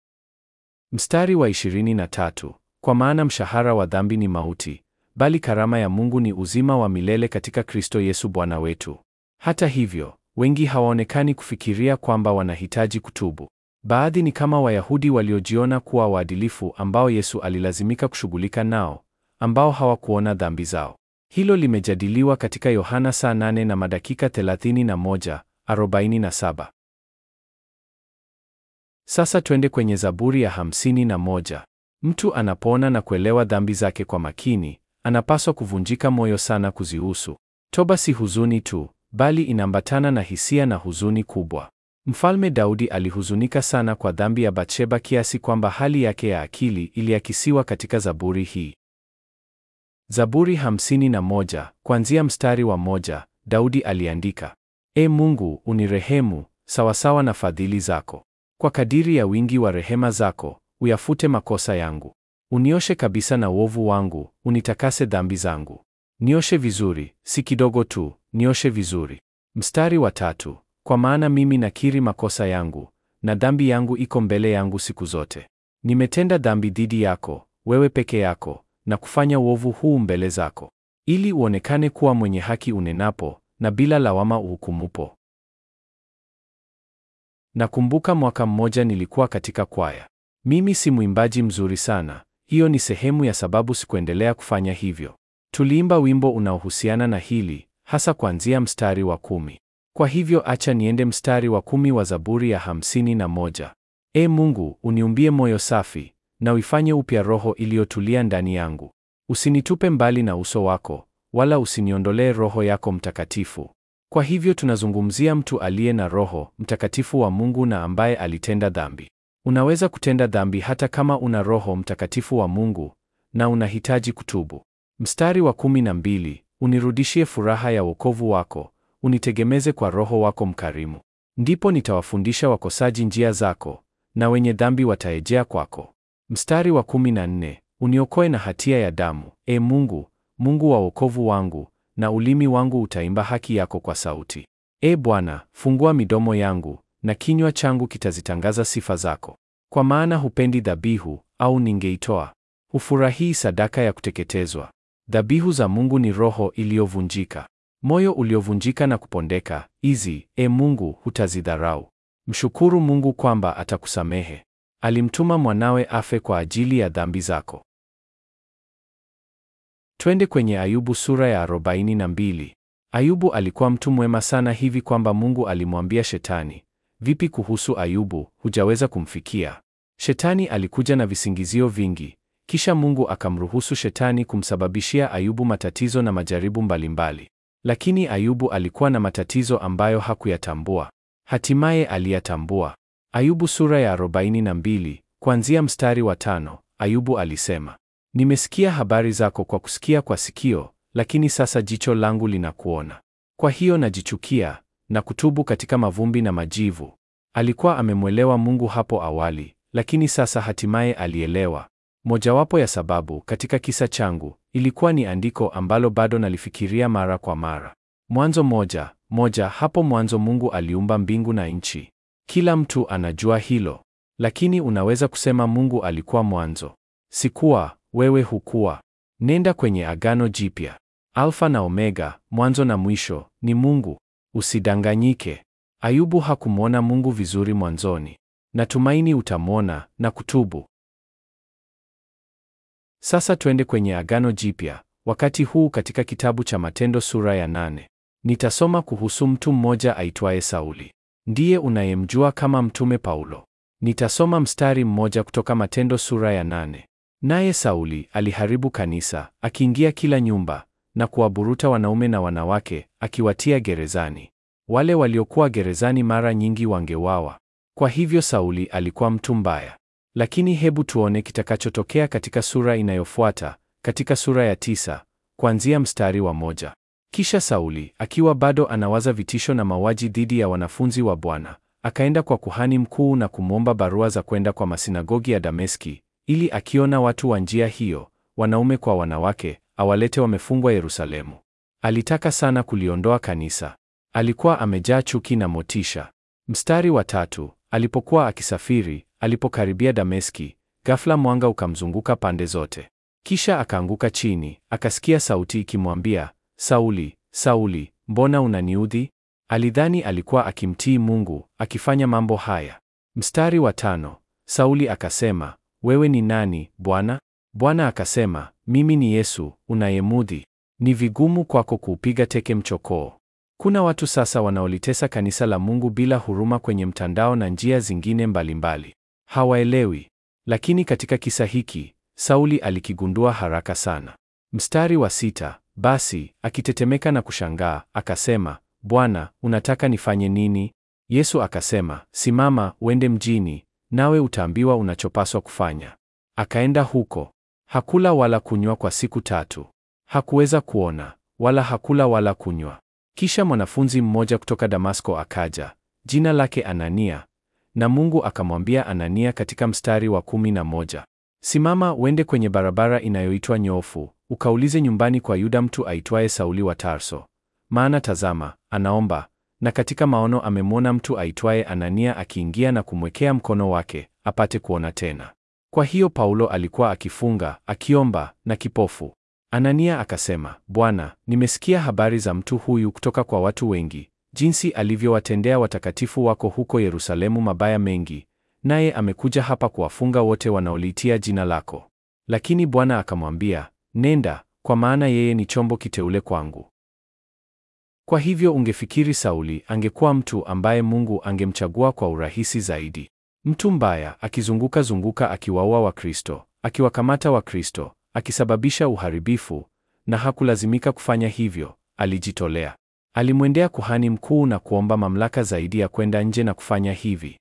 Speaker 1: Mstari wa 23, kwa maana mshahara wa dhambi ni mauti, bali karama ya Mungu ni uzima wa milele katika Kristo Yesu Bwana wetu. Hata hivyo, wengi hawaonekani kufikiria kwamba wanahitaji kutubu. Baadhi ni kama Wayahudi waliojiona kuwa waadilifu ambao Yesu alilazimika kushughulika nao, ambao hawakuona dhambi zao. Hilo limejadiliwa katika Yohana saa 8 na madakika 31, 47. Sasa twende kwenye Zaburi ya hamsini na moja. Mtu anapoona na kuelewa dhambi zake kwa makini, anapaswa kuvunjika moyo sana kuzihusu. Toba si huzuni tu, bali inaambatana na hisia na huzuni kubwa. Mfalme Daudi alihuzunika sana kwa dhambi ya Bathsheba kiasi kwamba hali yake ya akili iliakisiwa katika Zaburi hii. Zaburi hamsini na moja, kuanzia mstari wa moja, Daudi aliandika: E Mungu, unirehemu sawasawa na fadhili zako. Kwa kadiri ya wingi wa rehema zako, uyafute makosa yangu. Unioshe kabisa na uovu wangu, unitakase dhambi zangu. Nioshe vizuri, si kidogo tu, nioshe vizuri. Mstari wa tatu, kwa maana mimi nakiri makosa yangu, na dhambi yangu iko mbele yangu siku zote. Nimetenda dhambi dhidi yako, wewe peke yako, na kufanya uovu huu mbele zako, ili uonekane kuwa mwenye haki unenapo, na bila lawama uhukumupo. Nakumbuka mwaka mmoja nilikuwa katika kwaya. Mimi si mwimbaji mzuri sana, hiyo ni sehemu ya sababu sikuendelea kufanya hivyo. Tuliimba wimbo unaohusiana na hili, hasa kuanzia mstari wa kumi. Kwa hivyo acha niende mstari wa kumi wa Zaburi ya hamsini na moja. E Mungu, uniumbie moyo safi, na uifanye upya roho iliyotulia ndani yangu. Usinitupe mbali na uso wako, wala usiniondolee Roho yako Mtakatifu. Kwa hivyo tunazungumzia mtu aliye na Roho Mtakatifu wa Mungu na ambaye alitenda dhambi. Unaweza kutenda dhambi hata kama una Roho Mtakatifu wa Mungu na unahitaji kutubu. Mstari wa kumi na mbili, unirudishie furaha ya wokovu wako, unitegemeze kwa Roho wako mkarimu. Ndipo nitawafundisha wakosaji njia zako, na wenye dhambi wataejea kwako. Mstari wa kumi na nne, uniokoe na hatia ya damu, e Mungu, Mungu wa wokovu wangu, na ulimi wangu utaimba haki yako kwa sauti. E Bwana, fungua midomo yangu, na kinywa changu kitazitangaza sifa zako. Kwa maana hupendi dhabihu, au ningeitoa. hufurahii sadaka ya kuteketezwa. Dhabihu za Mungu ni roho iliyovunjika, moyo uliovunjika na kupondeka. Hizi, e Mungu, hutazidharau. Mshukuru Mungu kwamba atakusamehe. Alimtuma mwanawe afe kwa ajili ya dhambi zako. Twende kwenye Ayubu sura ya 42. Ayubu alikuwa mtu mwema sana hivi kwamba Mungu alimwambia Shetani, vipi kuhusu Ayubu, hujaweza kumfikia? Shetani alikuja na visingizio vingi, kisha Mungu akamruhusu Shetani kumsababishia Ayubu matatizo na majaribu mbalimbali. Lakini Ayubu alikuwa na matatizo ambayo hakuyatambua. Hatimaye aliyatambua. Ayubu sura ya 42, kuanzia mstari wa tano, Ayubu alisema, Nimesikia habari zako kwa kusikia kwa sikio, lakini sasa jicho langu linakuona. Kwa hiyo najichukia na kutubu katika mavumbi na majivu. Alikuwa amemwelewa Mungu hapo awali, lakini sasa hatimaye alielewa. Mojawapo ya sababu katika kisa changu ilikuwa ni andiko ambalo bado nalifikiria mara kwa mara. Mwanzo moja moja, hapo mwanzo Mungu aliumba mbingu na nchi. Kila mtu anajua hilo, lakini unaweza kusema Mungu alikuwa mwanzo. Sikuwa, wewe hukuwa. Nenda kwenye Agano Jipya. Alfa na Omega, mwanzo na mwisho, ni Mungu. Usidanganyike. Ayubu hakumwona Mungu vizuri mwanzoni. Natumaini utamwona na kutubu. Sasa twende kwenye Agano Jipya, wakati huu katika kitabu cha Matendo sura ya nane. Nitasoma kuhusu mtu mmoja aitwaye Sauli. Ndiye unayemjua kama Mtume Paulo. Nitasoma mstari mmoja kutoka Matendo sura ya nane. Naye Sauli aliharibu kanisa, akiingia kila nyumba na kuwaburuta wanaume na wanawake, akiwatia gerezani. Wale waliokuwa gerezani mara nyingi wangewawa. Kwa hivyo Sauli alikuwa mtu mbaya. Lakini hebu tuone kitakachotokea katika sura inayofuata, katika sura ya tisa, kuanzia mstari wa moja. Kisha Sauli, akiwa bado anawaza vitisho na mauaji dhidi ya wanafunzi wa Bwana, akaenda kwa kuhani mkuu na kumwomba barua za kwenda kwa masinagogi ya Dameski, ili akiona watu wa njia hiyo, wanaume kwa wanawake, awalete wamefungwa Yerusalemu. Alitaka sana kuliondoa kanisa. Alikuwa amejaa chuki na motisha. Mstari wa tatu, alipokuwa akisafiri, alipokaribia Dameski, ghafla mwanga ukamzunguka pande zote. Kisha akaanguka chini, akasikia sauti ikimwambia, Sauli, Sauli, mbona unaniudhi? Alidhani alikuwa akimtii Mungu, akifanya mambo haya. Mstari wa tano, Sauli akasema, wewe ni nani, Bwana? Bwana akasema, mimi ni Yesu, unayemudhi. Ni vigumu kwako kuupiga teke mchokoo. Kuna watu sasa wanaolitesa kanisa la Mungu bila huruma kwenye mtandao na njia zingine mbalimbali. Hawaelewi. Lakini katika kisa hiki, Sauli alikigundua haraka sana. Mstari wa sita, basi akitetemeka na kushangaa, akasema, Bwana, unataka nifanye nini? Yesu akasema, simama, uende mjini, nawe utaambiwa unachopaswa kufanya. Akaenda huko. Hakula wala kunywa kwa siku tatu. Hakuweza kuona, wala hakula wala kunywa. Kisha mwanafunzi mmoja kutoka Damasko akaja, jina lake Anania, na Mungu akamwambia Anania katika mstari wa kumi na moja, simama uende kwenye barabara inayoitwa Nyofu, ukaulize nyumbani kwa Yuda mtu aitwaye Sauli wa Tarso, maana tazama, anaomba, na katika maono amemwona mtu aitwaye Anania akiingia na kumwekea mkono wake apate kuona tena. Kwa hiyo Paulo alikuwa akifunga, akiomba na kipofu. Anania akasema, Bwana, nimesikia habari za mtu huyu kutoka kwa watu wengi, jinsi alivyowatendea watakatifu wako huko Yerusalemu mabaya mengi, naye amekuja hapa kuwafunga wote wanaoliitia jina lako. Lakini Bwana akamwambia, nenda, kwa maana yeye ni chombo kiteule kwangu. Kwa hivyo ungefikiri Sauli angekuwa mtu ambaye Mungu angemchagua kwa urahisi zaidi. Mtu mbaya akizunguka zunguka akiwaua Wakristo, akiwakamata Wakristo, akisababisha uharibifu, na hakulazimika kufanya hivyo, alijitolea. Alimwendea kuhani mkuu na kuomba mamlaka zaidi ya kwenda nje na kufanya hivi.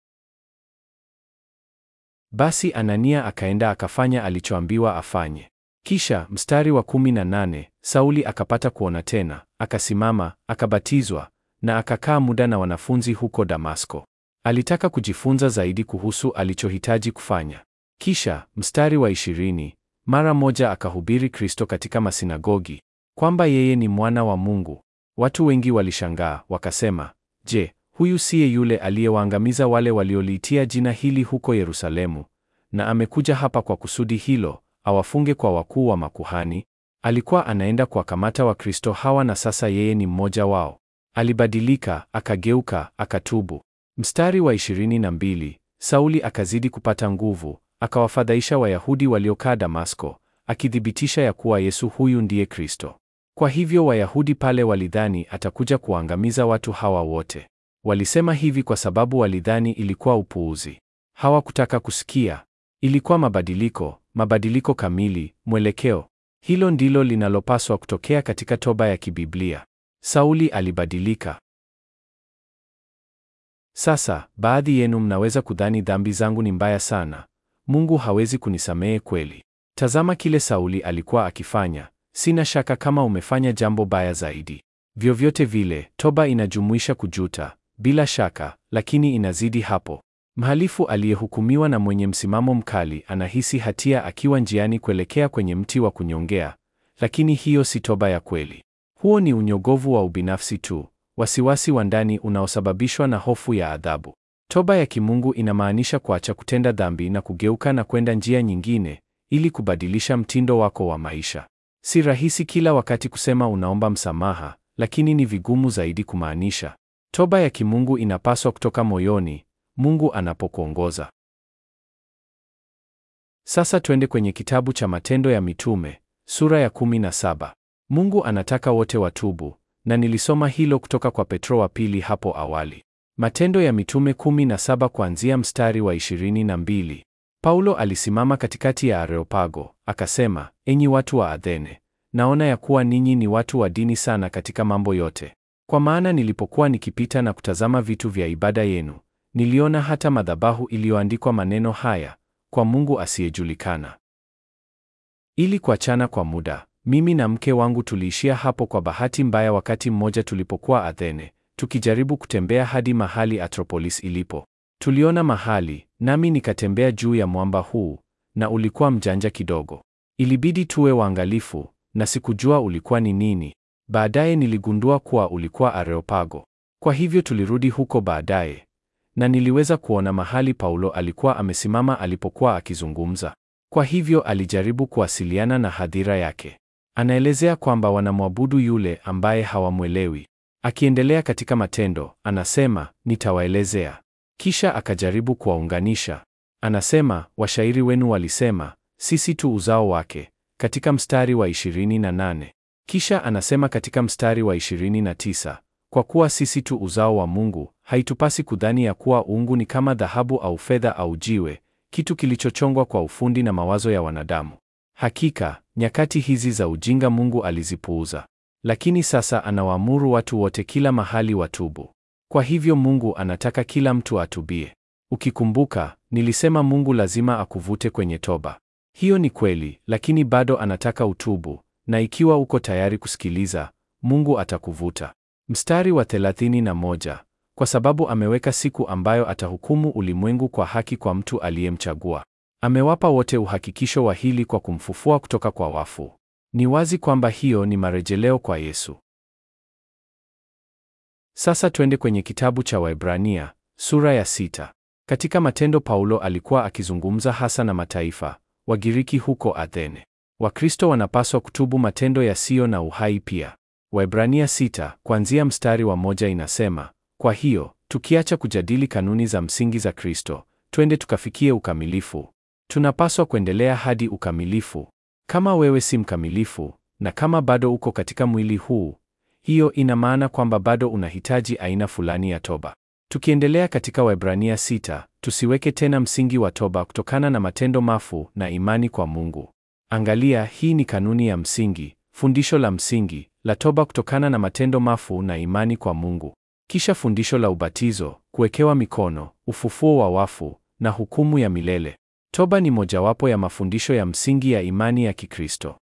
Speaker 1: Basi Anania akaenda akafanya alichoambiwa afanye. Kisha mstari wa kumi na nane, Sauli akapata kuona tena, akasimama, akabatizwa na akakaa muda na wanafunzi huko Damasko. Alitaka kujifunza zaidi kuhusu alichohitaji kufanya. Kisha mstari wa ishirini, mara moja akahubiri Kristo katika masinagogi, kwamba yeye ni mwana wa Mungu. Watu wengi walishangaa, wakasema, Je, huyu siye yule aliyewaangamiza wale walioliitia jina hili huko Yerusalemu, na amekuja hapa kwa kusudi hilo, awafunge kwa wakuu wa makuhani. Alikuwa anaenda kuwakamata Wakristo hawa na sasa yeye ni mmoja wao. Alibadilika, akageuka, akatubu. Mstari wa 22, Sauli akazidi kupata nguvu, akawafadhaisha Wayahudi waliokaa Damasko, akithibitisha ya kuwa Yesu huyu ndiye Kristo. Kwa hivyo Wayahudi pale walidhani atakuja kuangamiza watu hawa wote. Walisema hivi kwa sababu walidhani ilikuwa upuuzi. Hawakutaka kusikia. Ilikuwa mabadiliko, mabadiliko kamili, mwelekeo. Hilo ndilo linalopaswa kutokea katika toba ya kibiblia. Sauli alibadilika. Sasa, baadhi yenu mnaweza kudhani dhambi zangu ni mbaya sana. Mungu hawezi kunisamehe kweli. Tazama kile Sauli alikuwa akifanya. Sina shaka kama umefanya jambo baya zaidi. Vyovyote vile, toba inajumuisha kujuta, bila shaka, lakini inazidi hapo. Mhalifu aliyehukumiwa na mwenye msimamo mkali anahisi hatia akiwa njiani kuelekea kwenye mti wa kunyongea, lakini hiyo si toba ya kweli. Huo ni unyogovu wa ubinafsi tu, wasiwasi wa ndani unaosababishwa na hofu ya adhabu. Toba ya kimungu inamaanisha kuacha kutenda dhambi na kugeuka na kwenda njia nyingine ili kubadilisha mtindo wako wa maisha. Si rahisi kila wakati kusema unaomba msamaha, lakini ni vigumu zaidi kumaanisha. Toba ya kimungu inapaswa kutoka moyoni, Mungu anapokuongoza. Sasa twende kwenye kitabu cha Matendo ya Mitume, sura ya 17. Mungu anataka wote watubu, na nilisoma hilo kutoka kwa Petro wa pili hapo awali. Matendo ya Mitume 17 kuanzia mstari wa 22. Paulo alisimama katikati ya Areopago, akasema, enyi watu wa Athene, naona ya kuwa ninyi ni watu wa dini sana katika mambo yote. Kwa maana nilipokuwa nikipita na kutazama vitu vya ibada yenu, niliona hata madhabahu iliyoandikwa maneno haya, kwa Mungu asiyejulikana. Ili kuachana kwa muda, mimi na mke wangu tuliishia hapo kwa bahati mbaya wakati mmoja tulipokuwa Athene, tukijaribu kutembea hadi mahali Atropolis ilipo. Tuliona mahali, nami nikatembea juu ya mwamba huu, na ulikuwa mjanja kidogo. Ilibidi tuwe waangalifu, na sikujua ulikuwa ni nini. Baadaye niligundua kuwa ulikuwa Areopago. Kwa hivyo tulirudi huko baadaye, na niliweza kuona mahali Paulo alikuwa amesimama alipokuwa akizungumza. Kwa hivyo alijaribu kuwasiliana na hadhira yake. Anaelezea kwamba wanamwabudu yule ambaye hawamwelewi. Akiendelea katika matendo, anasema, nitawaelezea. Kisha akajaribu kuwaunganisha. Anasema, washairi wenu walisema, sisi tu uzao wake, katika mstari wa 28. Kisha anasema katika mstari wa 29, kwa kuwa sisi tu uzao wa Mungu, haitupasi kudhani ya kuwa uungu ni kama dhahabu au fedha au jiwe, kitu kilichochongwa kwa ufundi na mawazo ya wanadamu. Hakika, nyakati hizi za ujinga Mungu alizipuuza. Lakini sasa anawaamuru watu wote kila mahali watubu. Kwa hivyo Mungu anataka kila mtu atubie. Ukikumbuka, nilisema Mungu lazima akuvute kwenye toba. Hiyo ni kweli, lakini bado anataka utubu, na ikiwa uko tayari kusikiliza, Mungu atakuvuta. Mstari wa 31, kwa sababu ameweka siku ambayo atahukumu ulimwengu kwa haki kwa mtu aliyemchagua. Amewapa wote uhakikisho wa hili kwa kumfufua kutoka kwa wafu. Ni wazi kwamba hiyo ni marejeleo kwa Yesu. Sasa twende kwenye kitabu cha Waebrania, sura ya sita. Katika Matendo Paulo alikuwa akizungumza hasa na mataifa, Wagiriki huko Athene. Wakristo wanapaswa kutubu matendo yasiyo na uhai pia. Waebrania sita, kuanzia mstari wa moja inasema, kwa hiyo, tukiacha kujadili kanuni za msingi za Kristo, twende tukafikie ukamilifu. Tunapaswa kuendelea hadi ukamilifu. Kama wewe si mkamilifu, na kama bado uko katika mwili huu, hiyo ina maana kwamba bado unahitaji aina fulani ya toba. Tukiendelea katika Waebrania sita, tusiweke tena msingi wa toba kutokana na matendo mafu na imani kwa Mungu. Angalia, hii ni kanuni ya msingi, fundisho la msingi la toba kutokana na matendo mafu na imani kwa Mungu. Kisha fundisho la ubatizo, kuwekewa mikono, ufufuo wa wafu na hukumu ya milele. Toba ni mojawapo ya mafundisho ya msingi ya imani ya Kikristo.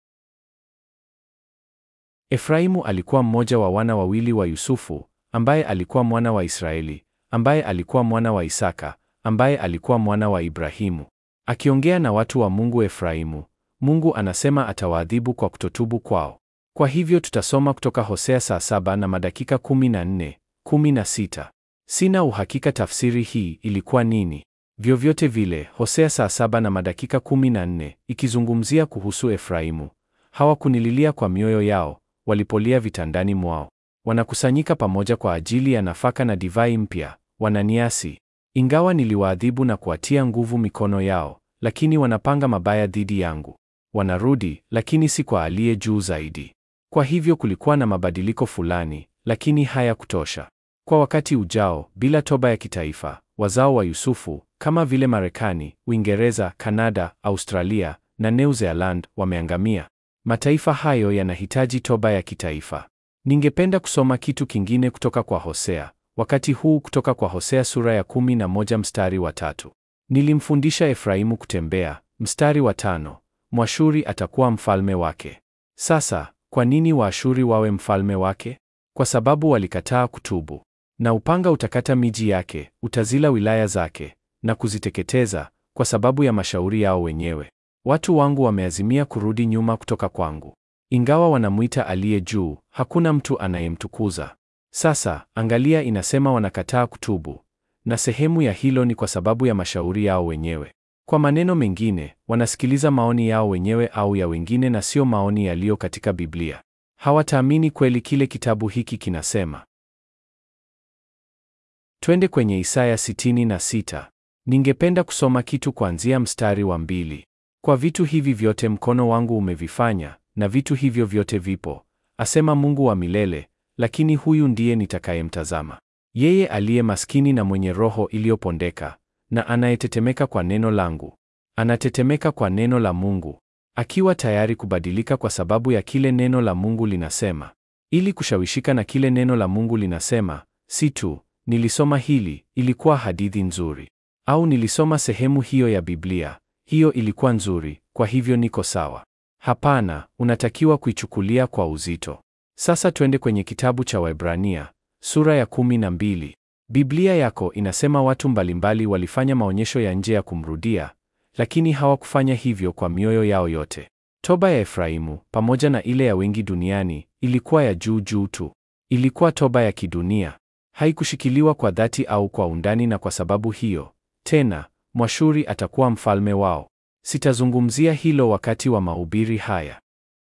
Speaker 1: Efraimu alikuwa mmoja wa wana wawili wa Yusufu, ambaye alikuwa mwana wa Israeli, ambaye alikuwa mwana wa Isaka, ambaye alikuwa mwana wa Ibrahimu. Akiongea na watu wa Mungu Efraimu, Mungu anasema atawaadhibu kwa kutotubu kwao. Kwa hivyo tutasoma kutoka Hosea saa saba na madakika 14, 16. Sina uhakika tafsiri hii ilikuwa nini. Vyovyote vile, Hosea saa saba na madakika kumi na nne ikizungumzia kuhusu Efraimu, hawakunililia kwa mioyo yao walipolia vitandani mwao. Wanakusanyika pamoja kwa ajili ya nafaka na divai mpya, wananiasi. Ingawa niliwaadhibu na kuwatia nguvu mikono yao, lakini wanapanga mabaya dhidi yangu. Wanarudi, lakini si kwa aliye juu zaidi. Kwa hivyo kulikuwa na mabadiliko fulani, lakini hayakutosha. Kwa wakati ujao, bila toba ya kitaifa, wazao wa Yusufu kama vile Marekani, Uingereza, Kanada, Australia na New Zealand wameangamia. Mataifa hayo yanahitaji toba ya kitaifa. Ningependa kusoma kitu kingine kutoka kwa Hosea, wakati huu kutoka kwa Hosea sura ya kumi na moja mstari wa tatu. Nilimfundisha Efraimu kutembea, mstari wa tano. Mwashuri atakuwa mfalme wake. Sasa, kwa nini Waashuri wawe mfalme wake? Kwa sababu walikataa kutubu. Na upanga utakata miji yake, utazila wilaya zake na kuziteketeza kwa sababu ya mashauri yao wenyewe. Watu wangu wameazimia kurudi nyuma kutoka kwangu. Ingawa wanamwita aliye juu, hakuna mtu anayemtukuza. Sasa, angalia inasema wanakataa kutubu. Na sehemu ya hilo ni kwa sababu ya mashauri yao wenyewe. Kwa maneno mengine, wanasikiliza maoni yao wenyewe au ya wengine na sio maoni yaliyo katika Biblia. Hawataamini kweli kile kitabu hiki kinasema. Twende kwenye Isaya sitini na sita. Ningependa kusoma kitu kuanzia mstari wa mbili. Kwa vitu hivi vyote mkono wangu umevifanya, na vitu hivyo vyote vipo, asema Mungu wa milele, lakini huyu ndiye nitakayemtazama. Yeye aliye maskini na mwenye roho iliyopondeka, na anayetetemeka kwa neno langu. Anatetemeka kwa neno la Mungu, akiwa tayari kubadilika kwa sababu ya kile neno la Mungu linasema. Ili kushawishika na kile neno la Mungu linasema, si tu nilisoma hili, ilikuwa hadithi nzuri, au nilisoma sehemu hiyo ya Biblia, hiyo ilikuwa nzuri, kwa hivyo niko sawa. Hapana, unatakiwa kuichukulia kwa uzito. Sasa twende kwenye kitabu cha Waebrania sura ya kumi na mbili. Biblia yako inasema watu mbalimbali walifanya maonyesho ya nje ya kumrudia, lakini hawakufanya hivyo kwa mioyo yao yote. Toba ya Efraimu pamoja na ile ya wengi duniani ilikuwa ya juu juu tu. Ilikuwa toba ya kidunia, haikushikiliwa kwa dhati au kwa undani, na kwa sababu hiyo tena Mwashuri atakuwa mfalme wao. Sitazungumzia hilo wakati wa mahubiri haya.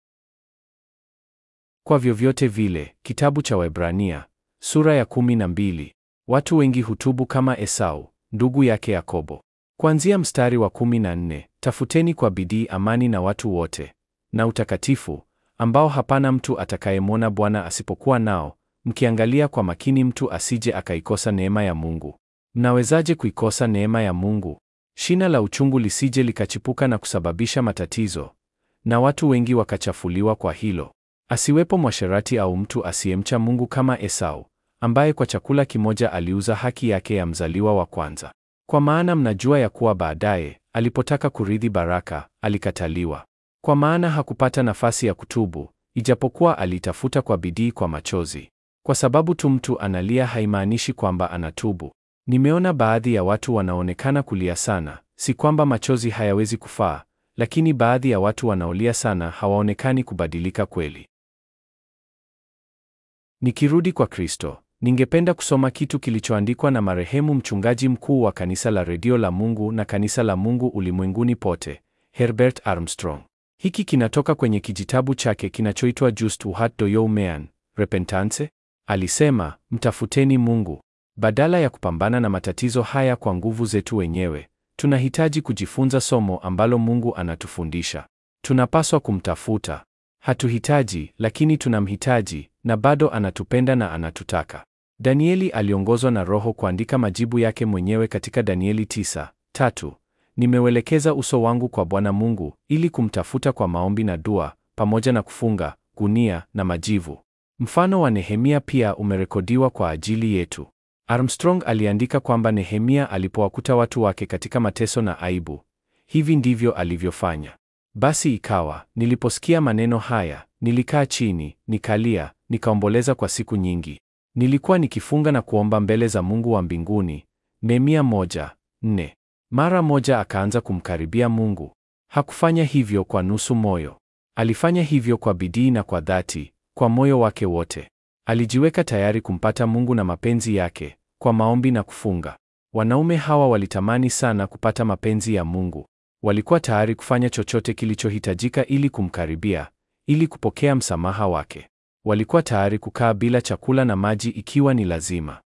Speaker 1: Kwa vyovyote vile, kitabu cha Waebrania sura ya kumi na mbili. Watu wengi hutubu kama Esau ndugu yake Yakobo. Kuanzia mstari wa kumi na nne, tafuteni kwa bidii amani na watu wote na utakatifu, ambao hapana mtu atakayemwona Bwana asipokuwa nao, mkiangalia kwa makini mtu asije akaikosa neema ya Mungu. Mnawezaje kuikosa neema ya Mungu? Shina la uchungu lisije likachipuka na kusababisha matatizo, na watu wengi wakachafuliwa kwa hilo. Asiwepo mwasherati au mtu asiyemcha Mungu kama Esau, ambaye kwa chakula kimoja aliuza haki yake ya mzaliwa wa kwanza. Kwa maana mnajua ya kuwa baadaye, alipotaka kurithi baraka, alikataliwa. Kwa maana hakupata nafasi ya kutubu, ijapokuwa alitafuta kwa bidii kwa machozi. Kwa sababu tu mtu analia haimaanishi kwamba anatubu. Nimeona baadhi ya watu wanaonekana kulia sana, si kwamba machozi hayawezi kufaa, lakini baadhi ya watu wanaolia sana hawaonekani kubadilika kweli. Nikirudi kwa Kristo, ningependa kusoma kitu kilichoandikwa na marehemu mchungaji mkuu wa kanisa la redio la Mungu na kanisa la Mungu ulimwenguni pote, Herbert Armstrong. Hiki kinatoka kwenye kijitabu chake kinachoitwa Just What Do You Mean, Repentance. Alisema, mtafuteni Mungu. Badala ya kupambana na matatizo haya kwa nguvu zetu wenyewe, tunahitaji kujifunza somo ambalo Mungu anatufundisha. Tunapaswa kumtafuta. Hatuhitaji, lakini tunamhitaji, na bado anatupenda na anatutaka. Danieli aliongozwa na Roho kuandika majibu yake mwenyewe katika Danieli 9:3. Nimeuelekeza uso wangu kwa Bwana Mungu ili kumtafuta kwa maombi na dua, pamoja na kufunga, gunia na majivu. Mfano wa Nehemia pia umerekodiwa kwa ajili yetu. Armstrong aliandika kwamba Nehemia alipowakuta watu wake katika mateso na aibu, hivi ndivyo alivyofanya. Basi ikawa, niliposikia maneno haya, nilikaa chini, nikalia, nikaomboleza kwa siku nyingi. Nilikuwa nikifunga na kuomba mbele za Mungu wa mbinguni. Nehemia moja, nne. Mara moja akaanza kumkaribia Mungu. Hakufanya hivyo kwa nusu moyo. Alifanya hivyo kwa bidii na kwa dhati, kwa moyo wake wote. Alijiweka tayari kumpata Mungu na mapenzi yake kwa maombi na kufunga. Wanaume hawa walitamani sana kupata mapenzi ya Mungu. Walikuwa tayari kufanya chochote kilichohitajika ili kumkaribia, ili kupokea msamaha wake. Walikuwa tayari kukaa bila chakula na maji ikiwa ni lazima.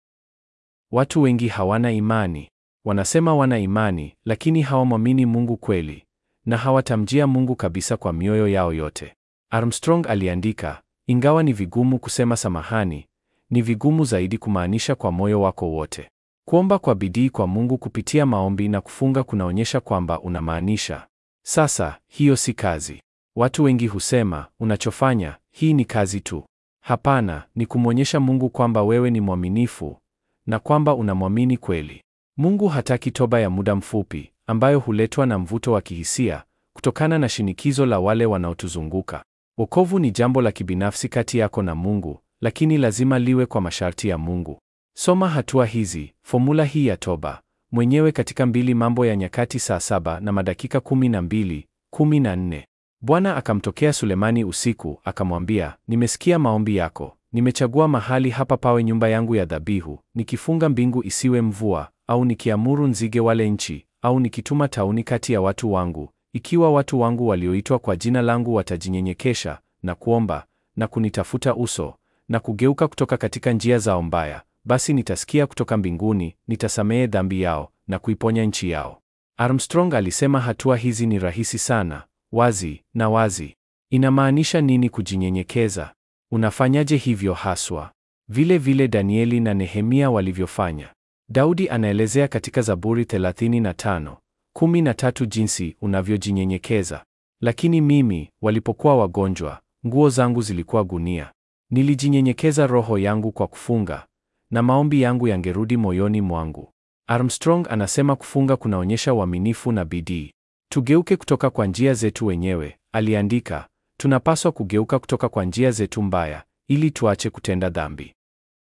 Speaker 1: Watu wengi hawana imani. Wanasema wana imani, lakini hawamwamini Mungu kweli, na hawatamjia Mungu kabisa kwa mioyo yao yote. Armstrong aliandika, ingawa ni vigumu kusema samahani, ni vigumu zaidi kumaanisha kwa moyo wako wote. Kuomba kwa bidii kwa Mungu kupitia maombi na kufunga kunaonyesha kwamba unamaanisha. Sasa, hiyo si kazi. Watu wengi husema, unachofanya, hii ni kazi tu. Hapana, ni kumwonyesha Mungu kwamba wewe ni mwaminifu na kwamba unamwamini kweli. Mungu hataki toba ya muda mfupi ambayo huletwa na mvuto wa kihisia kutokana na shinikizo la wale wanaotuzunguka. Wokovu ni jambo la kibinafsi kati yako na Mungu, lakini lazima liwe kwa masharti ya Mungu. Soma hatua hizi, fomula hii ya toba mwenyewe katika mbili Mambo ya Nyakati saa saba na madakika kumi na mbili, kumi na nne. Bwana akamtokea Sulemani usiku, akamwambia, nimesikia maombi yako, nimechagua mahali hapa pawe nyumba yangu ya dhabihu, nikifunga mbingu isiwe mvua, au nikiamuru nzige wale nchi, au nikituma tauni kati ya watu wangu, ikiwa watu wangu walioitwa kwa jina langu watajinyenyekesha na kuomba na kunitafuta uso na kugeuka kutoka katika njia zao mbaya, basi nitasikia kutoka mbinguni, nitasamehe dhambi yao na kuiponya nchi yao. Armstrong alisema hatua hizi ni rahisi sana, wazi na wazi. Inamaanisha nini kujinyenyekeza? Unafanyaje hivyo haswa? Vile vile Danieli na Nehemia walivyofanya. Daudi anaelezea katika Zaburi 35 13 jinsi unavyojinyenyekeza. Lakini mimi, walipokuwa wagonjwa, nguo zangu zilikuwa gunia. Nilijinyenyekeza roho yangu kwa kufunga, na maombi yangu yangerudi moyoni mwangu. Armstrong anasema kufunga kunaonyesha uaminifu na bidii. Tugeuke kutoka kwa njia zetu wenyewe, aliandika. Tunapaswa kugeuka kutoka kwa njia zetu mbaya ili tuache kutenda dhambi.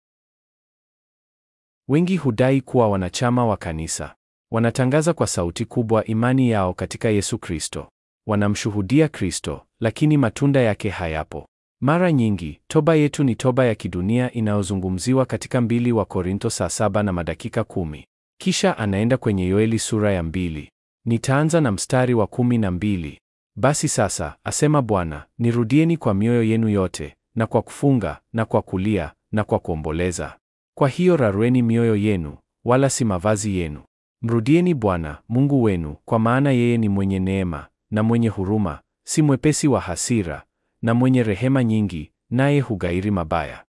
Speaker 1: Wengi hudai kuwa wanachama wa kanisa. Wanatangaza kwa sauti kubwa imani yao katika Yesu Kristo. Wanamshuhudia Kristo, lakini matunda yake hayapo. Mara nyingi, toba yetu ni toba ya kidunia inayozungumziwa katika mbili wa Korinto saa saba na madakika kumi. Kisha anaenda kwenye Yoeli sura ya mbili. Nitaanza na mstari wa kumi na mbili. Basi sasa, asema Bwana, nirudieni kwa mioyo yenu yote, na kwa kufunga, na kwa kulia, na kwa kuomboleza. Kwa hiyo rarueni mioyo yenu, wala si mavazi yenu. Mrudieni Bwana Mungu wenu, kwa maana yeye ni mwenye neema na mwenye huruma, si mwepesi wa hasira, na mwenye rehema nyingi, naye hugairi mabaya.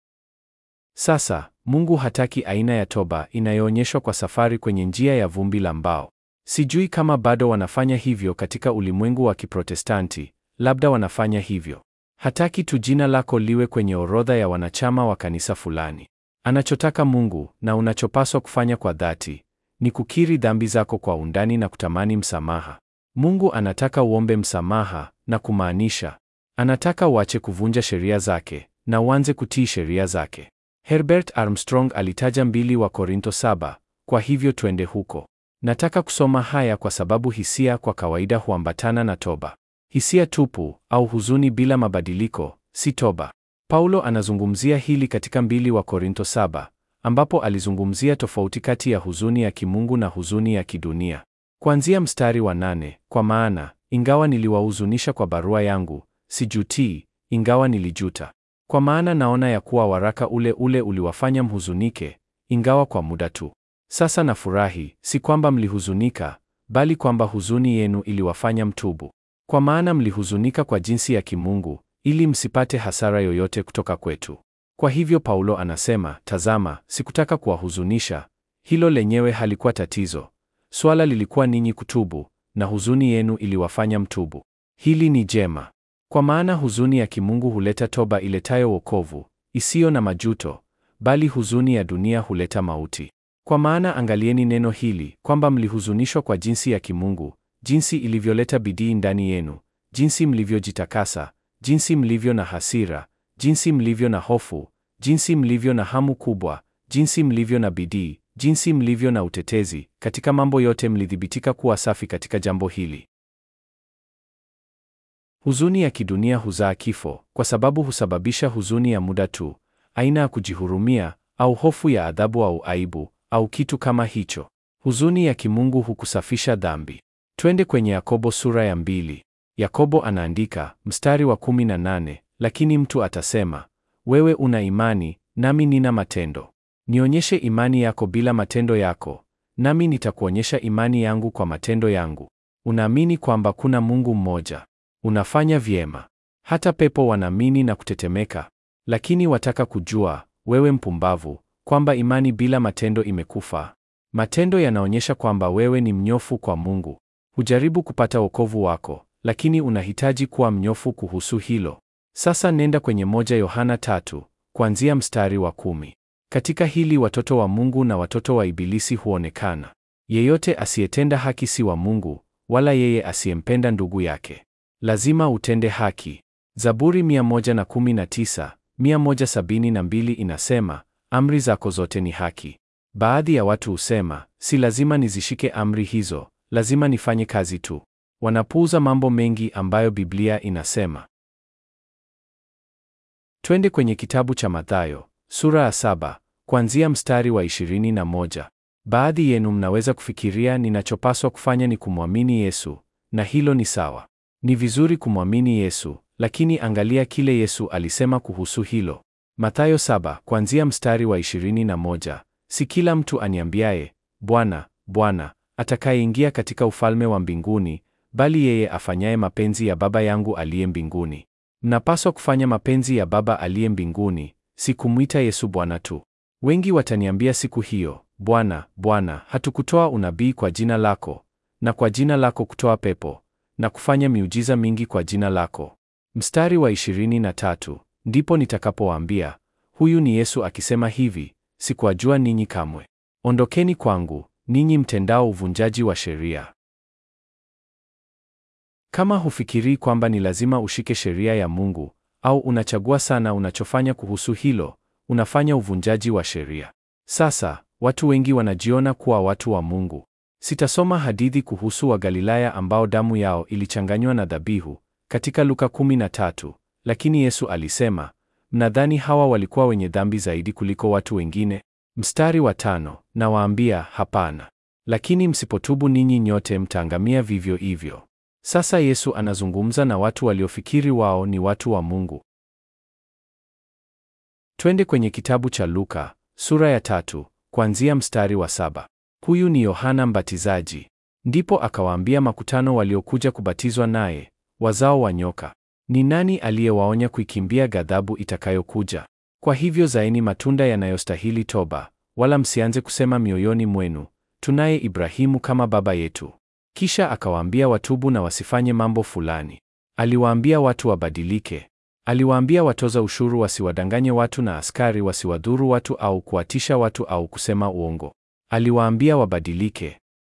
Speaker 1: Sasa, Mungu hataki aina ya toba inayoonyeshwa kwa safari kwenye njia ya vumbi la mbao. Sijui kama bado wanafanya hivyo katika ulimwengu wa Kiprotestanti, labda wanafanya hivyo. Hataki tu jina lako liwe kwenye orodha ya wanachama wa kanisa fulani. Anachotaka Mungu na unachopaswa kufanya kwa dhati ni kukiri dhambi zako kwa undani na kutamani msamaha. Mungu anataka uombe msamaha na kumaanisha. Anataka uache kuvunja sheria zake na uanze kutii sheria zake. Herbert Armstrong alitaja mbili wa Korinto saba, kwa hivyo twende huko. Nataka kusoma haya kwa sababu hisia kwa kawaida huambatana na toba. Hisia tupu au huzuni bila mabadiliko si toba. Paulo anazungumzia hili katika mbili wa Korinto saba, ambapo alizungumzia tofauti kati ya huzuni ya kimungu na huzuni ya kidunia. Kuanzia mstari wa nane, kwa maana ingawa niliwahuzunisha kwa barua yangu, sijutii, ingawa nilijuta. Kwa maana naona ya kuwa waraka ule ule uliwafanya mhuzunike, ingawa kwa muda tu. Sasa nafurahi, si kwamba mlihuzunika, bali kwamba huzuni yenu iliwafanya mtubu. Kwa maana mlihuzunika kwa jinsi ya kimungu, ili msipate hasara yoyote kutoka kwetu. Kwa hivyo Paulo anasema, tazama, sikutaka kuwahuzunisha. Hilo lenyewe halikuwa tatizo. Swala lilikuwa ninyi kutubu, na huzuni yenu iliwafanya mtubu. Hili ni jema. Kwa maana huzuni ya kimungu huleta toba iletayo wokovu, isiyo na majuto, bali huzuni ya dunia huleta mauti. Kwa maana angalieni neno hili kwamba mlihuzunishwa kwa jinsi ya kimungu, jinsi ilivyoleta bidii ndani yenu, jinsi mlivyojitakasa, jinsi mlivyo na hasira, jinsi mlivyo na hofu, jinsi mlivyo na hamu kubwa, jinsi mlivyo na bidii, jinsi mlivyo na utetezi, katika mambo yote mlithibitika kuwa safi katika jambo hili. Huzuni ya kidunia huzaa kifo, kwa sababu husababisha huzuni ya muda tu, aina ya kujihurumia au hofu ya adhabu au aibu au kitu kama hicho. Huzuni ya kimungu hukusafisha dhambi. Twende kwenye Yakobo sura ya mbili. Yakobo anaandika mstari wa kumi na nane, lakini mtu atasema, wewe una imani, nami nina matendo. Nionyeshe imani yako bila matendo yako, nami nitakuonyesha imani yangu kwa matendo yangu. Unaamini kwamba kuna Mungu mmoja. Unafanya vyema. Hata pepo wanaamini na kutetemeka. Lakini wataka kujua, wewe mpumbavu, kwamba imani bila matendo imekufa. Matendo yanaonyesha kwamba wewe ni mnyofu kwa Mungu. Hujaribu kupata wokovu wako, lakini unahitaji kuwa mnyofu kuhusu hilo. Sasa nenda kwenye moja Yohana tatu, kuanzia mstari wa kumi. Katika hili watoto wa Mungu na watoto wa Ibilisi huonekana. Yeyote asiyetenda haki si wa Mungu, wala yeye asiyempenda ndugu yake. Lazima utende haki. Zaburi 119, 172 inasema, amri zako zote ni haki. Baadhi ya watu husema, si lazima nizishike amri hizo, lazima nifanye kazi tu. Wanapuuza mambo mengi ambayo Biblia inasema. Twende kwenye kitabu cha Mathayo sura ya saba kuanzia mstari wa 21. Baadhi yenu mnaweza kufikiria ninachopaswa kufanya ni kumwamini Yesu, na hilo ni sawa. Ni vizuri kumwamini Yesu, lakini angalia kile Yesu alisema kuhusu hilo. Mathayo saba kuanzia mstari wa 21. Si kila mtu aniambiaye, Bwana, Bwana, atakayeingia katika ufalme wa mbinguni, bali yeye afanyaye mapenzi ya Baba yangu aliye mbinguni. Mnapaswa kufanya mapenzi ya Baba aliye mbinguni, si kumwita Yesu Bwana tu. Wengi wataniambia siku hiyo, Bwana, Bwana, hatukutoa unabii kwa jina lako, na kwa jina lako kutoa pepo, na kufanya miujiza mingi kwa jina lako? Mstari wa 23, ndipo nitakapowaambia, huyu ni Yesu akisema hivi, sikuwajua ninyi kamwe. Ondokeni kwangu, ninyi mtendao uvunjaji wa sheria. Kama hufikirii kwamba ni lazima ushike sheria ya Mungu, au unachagua sana unachofanya kuhusu hilo, unafanya uvunjaji wa sheria. Sasa, watu wengi wanajiona kuwa watu wa Mungu. Sitasoma hadithi kuhusu Wagalilaya ambao damu yao ilichanganywa na dhabihu katika Luka 13, lakini Yesu alisema, mnadhani hawa walikuwa wenye dhambi zaidi kuliko watu wengine? Mstari wa tano, nawaambia hapana. Lakini msipotubu ninyi nyote mtaangamia vivyo hivyo. Sasa Yesu anazungumza na watu waliofikiri wao ni watu wa Mungu. Twende kwenye kitabu cha Luka sura ya tatu kuanzia mstari wa saba. Huyu ni Yohana Mbatizaji. Ndipo akawaambia makutano waliokuja kubatizwa naye, wazao wa nyoka, ni nani aliyewaonya kuikimbia ghadhabu itakayokuja? Kwa hivyo zaeni matunda yanayostahili toba, wala msianze kusema mioyoni mwenu, tunaye Ibrahimu kama baba yetu. Kisha akawaambia watubu na wasifanye mambo fulani. Aliwaambia watu wabadilike. Aliwaambia watoza ushuru wasiwadanganye watu na askari wasiwadhuru watu au kuwatisha watu au kusema uongo. Aliwaambia wabadilike.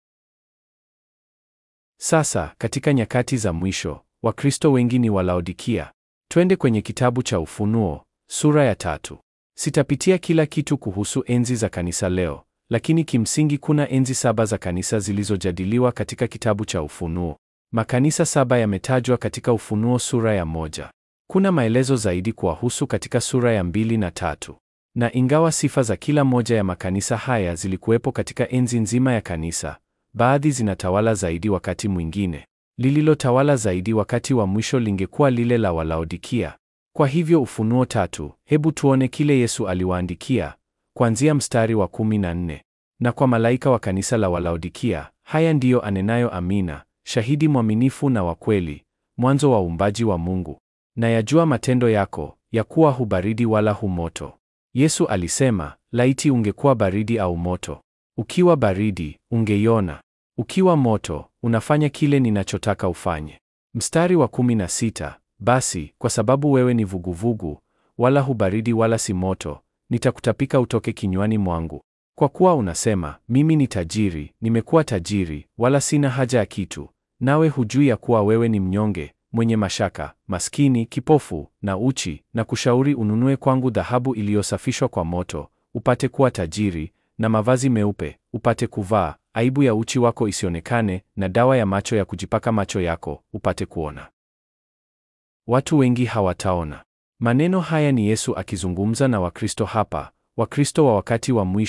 Speaker 1: Sasa katika nyakati za mwisho, Wakristo wengi ni Walaodikia. Twende kwenye kitabu cha Ufunuo sura ya tatu. Sitapitia kila kitu kuhusu enzi za kanisa leo, lakini kimsingi kuna enzi saba za kanisa zilizojadiliwa katika kitabu cha Ufunuo. Makanisa saba yametajwa katika Ufunuo sura ya moja. Kuna maelezo zaidi kuwahusu katika sura ya mbili na tatu. Na ingawa sifa za kila moja ya makanisa haya zilikuwepo katika enzi nzima ya kanisa, baadhi zinatawala zaidi wakati mwingine. Lililotawala zaidi wakati wa mwisho lingekuwa lile la Walaodikia. Kwa hivyo Ufunuo tatu, hebu tuone kile Yesu aliwaandikia kuanzia mstari wa kumi na nne. Na kwa malaika wa kanisa la Walaodikia, haya ndiyo anenayo Amina, shahidi mwaminifu na wa kweli, mwanzo wa uumbaji wa Mungu. Na yajua matendo yako, ya kuwa hu baridi wala hu moto. Yesu alisema, laiti ungekuwa baridi au moto. Ukiwa baridi, ungeiona. Ukiwa moto, unafanya kile ninachotaka ufanye. Mstari wa kumi na sita, basi kwa sababu wewe ni vuguvugu, wala hu baridi wala si moto, nitakutapika utoke kinywani mwangu. Kwa kuwa unasema, mimi ni tajiri, nimekuwa tajiri, wala sina haja ya kitu, nawe hujui ya kuwa wewe ni mnyonge, mwenye mashaka, maskini, kipofu na uchi, na kushauri ununue kwangu dhahabu iliyosafishwa kwa moto, upate kuwa tajiri, na mavazi meupe, upate kuvaa, aibu ya uchi wako isionekane, na dawa ya macho ya kujipaka macho yako, upate kuona. Watu wengi hawataona. Maneno haya ni Yesu akizungumza na Wakristo hapa, Wakristo wa wakati wa mwisho,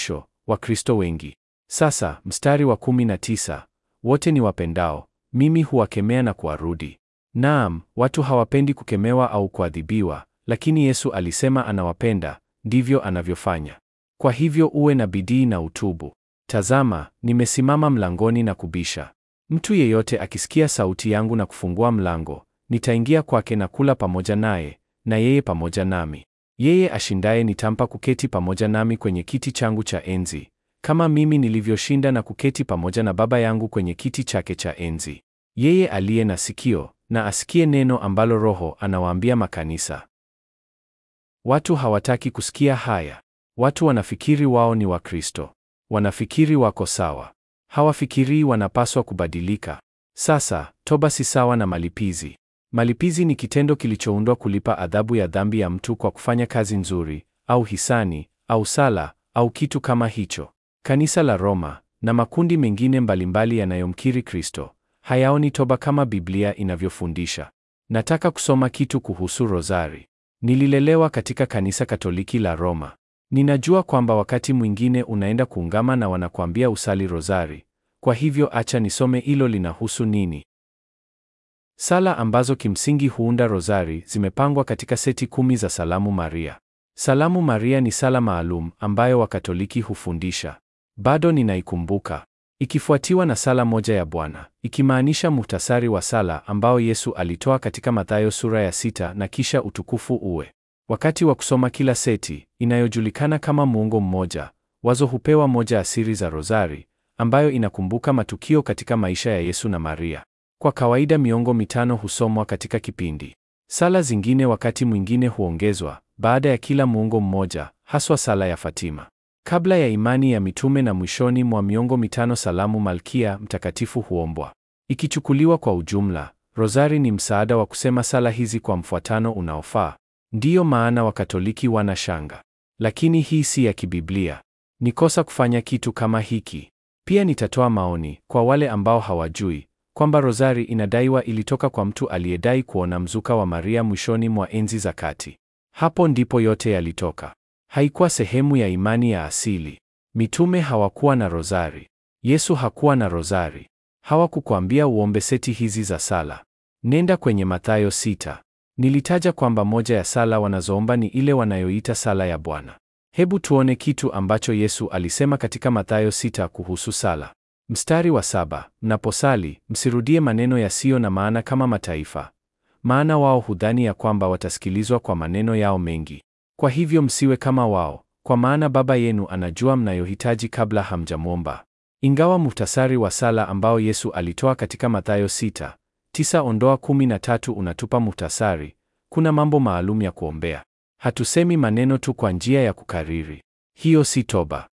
Speaker 1: Wakristo wengi. Sasa mstari wa kumi na tisa, wote ni wapendao, mimi huwakemea na kuwarudi. Naam, watu hawapendi kukemewa au kuadhibiwa, lakini Yesu alisema anawapenda, ndivyo anavyofanya. Kwa hivyo uwe na bidii na utubu. Tazama, nimesimama mlangoni na kubisha. Mtu yeyote akisikia sauti yangu na kufungua mlango, nitaingia kwake na kula pamoja naye, na yeye pamoja nami. Yeye ashindaye nitampa kuketi pamoja nami kwenye kiti changu cha enzi, kama mimi nilivyoshinda na kuketi pamoja na Baba yangu kwenye kiti chake cha enzi. Yeye aliye na sikio na asikie neno ambalo Roho anawaambia makanisa. Watu hawataki kusikia haya. Watu wanafikiri wao ni Wakristo. Wanafikiri wako sawa. Hawafikirii wanapaswa kubadilika. Sasa, toba si sawa na malipizi. Malipizi ni kitendo kilichoundwa kulipa adhabu ya dhambi ya mtu kwa kufanya kazi nzuri, au hisani, au sala, au kitu kama hicho. Kanisa la Roma na makundi mengine mbalimbali yanayomkiri Kristo hayaoni toba kama Biblia inavyofundisha. Nataka kusoma kitu kuhusu rozari. Nililelewa katika kanisa Katoliki la Roma. Ninajua kwamba wakati mwingine unaenda kuungama na wanakuambia usali rozari. Kwa hivyo acha nisome hilo linahusu nini. Sala ambazo kimsingi huunda rozari zimepangwa katika seti kumi za Salamu Maria. Salamu Maria ni sala maalum ambayo Wakatoliki hufundisha. Bado ninaikumbuka. Ikifuatiwa na sala moja ya Bwana, ikimaanisha muhtasari wa sala ambao Yesu alitoa katika Mathayo sura ya sita na kisha utukufu uwe. Wakati wa kusoma kila seti inayojulikana kama muungo mmoja, wazo hupewa moja ya siri za rozari ambayo inakumbuka matukio katika maisha ya Yesu na Maria. Kwa kawaida miongo mitano husomwa katika kipindi. Sala zingine wakati mwingine huongezwa baada ya kila muungo mmoja, haswa sala ya Fatima. Kabla ya imani ya mitume na mwishoni mwa miongo mitano salamu Malkia Mtakatifu huombwa. Ikichukuliwa kwa ujumla, rozari ni msaada wa kusema sala hizi kwa mfuatano unaofaa. Ndiyo maana Wakatoliki wana shanga. Lakini hii si ya kibiblia. Ni kosa kufanya kitu kama hiki. Pia nitatoa maoni kwa wale ambao hawajui kwamba rozari inadaiwa ilitoka kwa mtu aliyedai kuona mzuka wa Maria mwishoni mwa enzi za kati. Hapo ndipo yote yalitoka. Haikuwa sehemu ya imani ya asili. Mitume hawakuwa na rozari. Yesu hakuwa na rozari. Hawakukwambia uombe seti hizi za sala. Nenda kwenye Mathayo sita. Nilitaja kwamba moja ya sala wanazoomba ni ile wanayoita sala ya Bwana. Hebu tuone kitu ambacho Yesu alisema katika Mathayo sita kuhusu sala. Mstari wa saba, mnaposali msirudie maneno yasiyo na maana kama mataifa, maana wao hudhani ya kwamba watasikilizwa kwa maneno yao mengi. Kwa hivyo msiwe kama wao, kwa maana Baba yenu anajua mnayohitaji kabla hamjamwomba. Ingawa muhtasari wa sala ambao Yesu alitoa katika Mathayo sita tisa ondoa kumi na tatu unatupa muhtasari, kuna mambo maalum ya kuombea. Hatusemi maneno tu kwa njia ya kukariri. Hiyo si toba.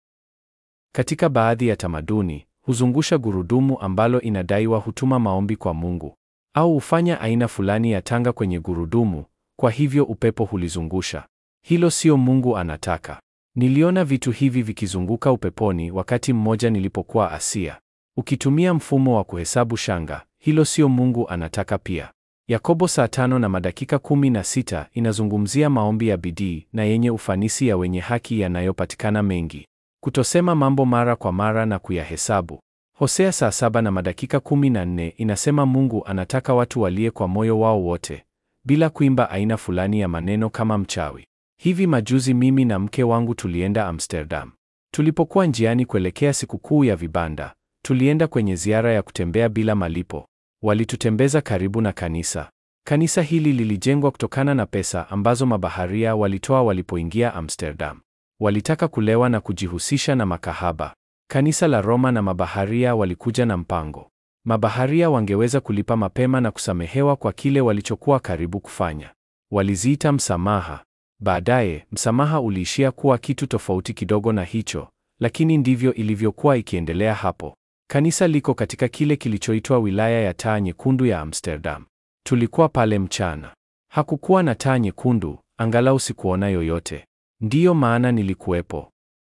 Speaker 1: Katika baadhi ya tamaduni huzungusha gurudumu ambalo inadaiwa hutuma maombi kwa Mungu, au hufanya aina fulani ya tanga kwenye gurudumu, kwa hivyo upepo hulizungusha. Hilo sio Mungu anataka. Niliona vitu hivi vikizunguka upeponi wakati mmoja nilipokuwa Asia. Ukitumia mfumo wa kuhesabu shanga, hilo sio Mungu anataka pia. Yakobo saa tano na madakika kumi na sita inazungumzia maombi ya bidii na yenye ufanisi ya wenye haki yanayopatikana mengi. Kutosema mambo mara kwa mara na kuyahesabu. Hosea saa saba na madakika kumi na nne inasema Mungu anataka watu walie kwa moyo wao wote, bila kuimba aina fulani ya maneno kama mchawi. Hivi majuzi mimi na mke wangu tulienda Amsterdam. Tulipokuwa njiani kuelekea sikukuu ya vibanda, tulienda kwenye ziara ya kutembea bila malipo. Walitutembeza karibu na kanisa. Kanisa hili lilijengwa kutokana na pesa ambazo mabaharia walitoa walipoingia Amsterdam. Walitaka kulewa na kujihusisha na makahaba. Kanisa la Roma na mabaharia walikuja na mpango. Mabaharia wangeweza kulipa mapema na kusamehewa kwa kile walichokuwa karibu kufanya. Waliziita msamaha. Baadaye, msamaha uliishia kuwa kitu tofauti kidogo na hicho, lakini ndivyo ilivyokuwa ikiendelea hapo. Kanisa liko katika kile kilichoitwa wilaya ya taa nyekundu ya Amsterdam. Tulikuwa pale mchana. Hakukuwa na taa nyekundu, angalau sikuona yoyote. Ndiyo maana nilikuwepo.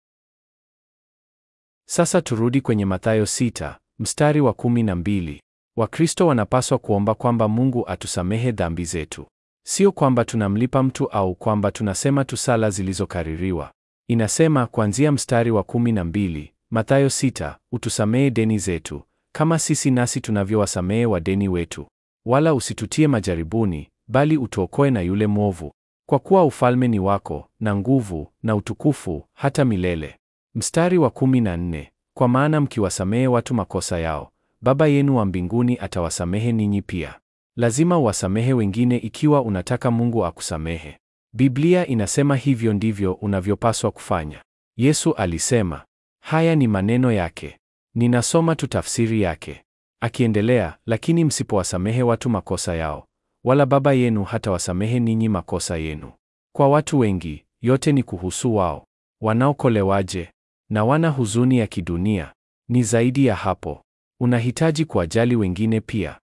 Speaker 1: Sasa turudi kwenye Mathayo sita, mstari wa kumi na mbili. Wakristo wanapaswa kuomba kwamba Mungu atusamehe dhambi zetu. Sio kwamba tunamlipa mtu au kwamba tunasema tu sala zilizokaririwa. Inasema kuanzia mstari wa kumi na mbili, Mathayo sita, utusamehe deni zetu kama sisi nasi tunavyowasamehe wadeni wetu, wala usitutie majaribuni, bali utuokoe na yule mwovu, kwa kuwa ufalme ni wako na nguvu na utukufu hata milele. Mstari wa kumi na nne, kwa maana mkiwasamehe watu makosa yao, Baba yenu wa mbinguni atawasamehe ninyi pia. Lazima uwasamehe wengine ikiwa unataka Mungu akusamehe. Biblia inasema hivyo ndivyo unavyopaswa kufanya. Yesu alisema, haya ni maneno yake. Ninasoma tu tafsiri yake. Akiendelea, lakini msipowasamehe watu makosa yao, wala Baba yenu hatawasamehe ninyi makosa yenu. Kwa watu wengi, yote ni kuhusu wao. Wanaokolewaje? Na wana huzuni ya kidunia. Ni zaidi ya hapo. Unahitaji kuwajali wengine pia.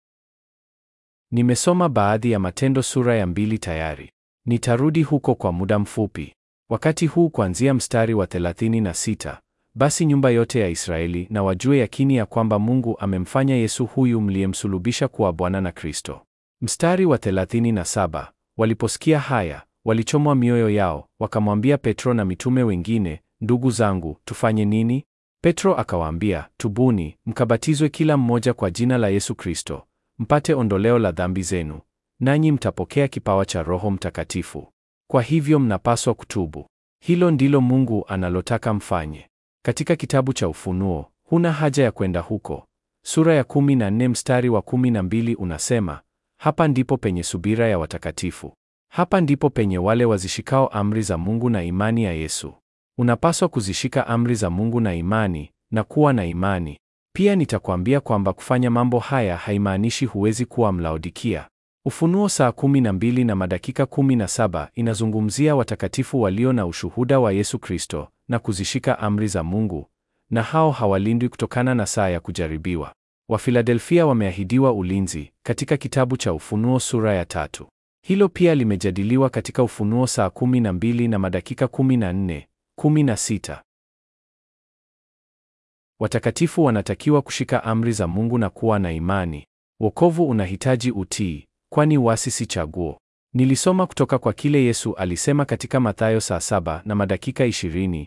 Speaker 1: Nimesoma baadhi ya Matendo sura ya mbili tayari. Nitarudi huko kwa muda mfupi. Wakati huu kuanzia mstari wa 36, basi nyumba yote ya Israeli na wajue yakini ya kwamba Mungu amemfanya Yesu huyu mliyemsulubisha kuwa Bwana na Kristo. Mstari wa 37, waliposikia haya, walichomwa mioyo yao, wakamwambia Petro na mitume wengine, ndugu zangu, tufanye nini? Petro akawaambia, tubuni, mkabatizwe kila mmoja kwa jina la Yesu Kristo, mpate ondoleo la dhambi zenu, nanyi mtapokea kipawa cha Roho Mtakatifu. Kwa hivyo mnapaswa kutubu. Hilo ndilo Mungu analotaka mfanye. Katika kitabu cha Ufunuo, huna haja ya kwenda huko. Sura ya 14 mstari wa 12 unasema, hapa ndipo penye subira ya watakatifu. Hapa ndipo penye wale wazishikao amri za Mungu na imani ya Yesu. Unapaswa kuzishika amri za Mungu na imani na kuwa na imani. Pia nitakwambia kwamba kufanya mambo haya haimaanishi huwezi kuwa Mlaodikia. Ufunuo saa 12 na madakika 17 inazungumzia watakatifu walio na ushuhuda wa Yesu Kristo na kuzishika amri za Mungu, na hao hawalindwi kutokana na saa ya kujaribiwa. Wafiladelfia wameahidiwa ulinzi katika kitabu cha Ufunuo sura ya tatu. Hilo pia limejadiliwa katika Ufunuo saa 12 na madakika 14, 16. Watakatifu wanatakiwa kushika amri za Mungu na kuwa na imani. Wokovu unahitaji utii, kwani uasi si chaguo. Nilisoma kutoka kwa kile Yesu alisema katika Mathayo saa saba na madakika 20,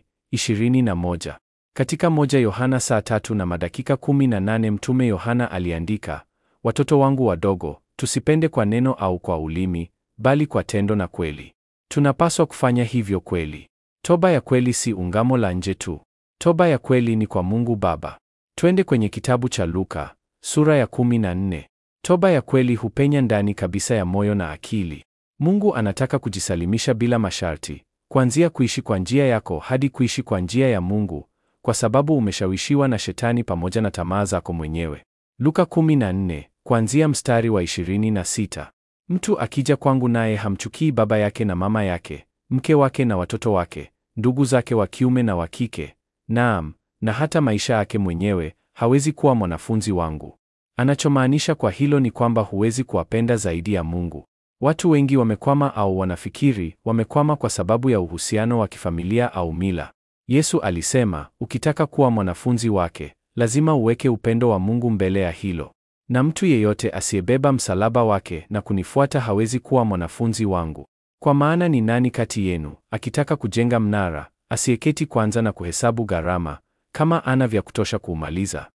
Speaker 1: 21. Katika moja Yohana saa tatu na madakika 18 Mtume Yohana aliandika, watoto wangu wadogo, tusipende kwa neno au kwa ulimi, bali kwa tendo na kweli. Tunapaswa kufanya hivyo kweli. Toba ya kweli si ungamo la nje tu. Toba ya kweli ni kwa Mungu Baba. Twende kwenye kitabu cha Luka sura ya 14. Toba ya kweli hupenya ndani kabisa ya moyo na akili. Mungu anataka kujisalimisha bila masharti, kuanzia kuishi kwa njia yako hadi kuishi kwa njia ya Mungu, kwa sababu umeshawishiwa na Shetani pamoja na tamaa zako mwenyewe. Luka 14 kuanzia mstari wa 26. Mtu akija kwangu naye hamchukii baba yake na mama yake, mke wake na watoto wake, ndugu zake wa kiume na wa kike, naam, na hata maisha yake mwenyewe, hawezi kuwa mwanafunzi wangu. Anachomaanisha kwa hilo ni kwamba huwezi kuwapenda zaidi ya Mungu. Watu wengi wamekwama au wanafikiri wamekwama kwa sababu ya uhusiano wa kifamilia au mila. Yesu alisema, ukitaka kuwa mwanafunzi wake, lazima uweke upendo wa Mungu mbele ya hilo. Na mtu yeyote asiyebeba msalaba wake na kunifuata hawezi kuwa mwanafunzi wangu. Kwa maana ni nani kati yenu akitaka kujenga mnara, asiyeketi kwanza na kuhesabu gharama, kama ana vya kutosha kuumaliza?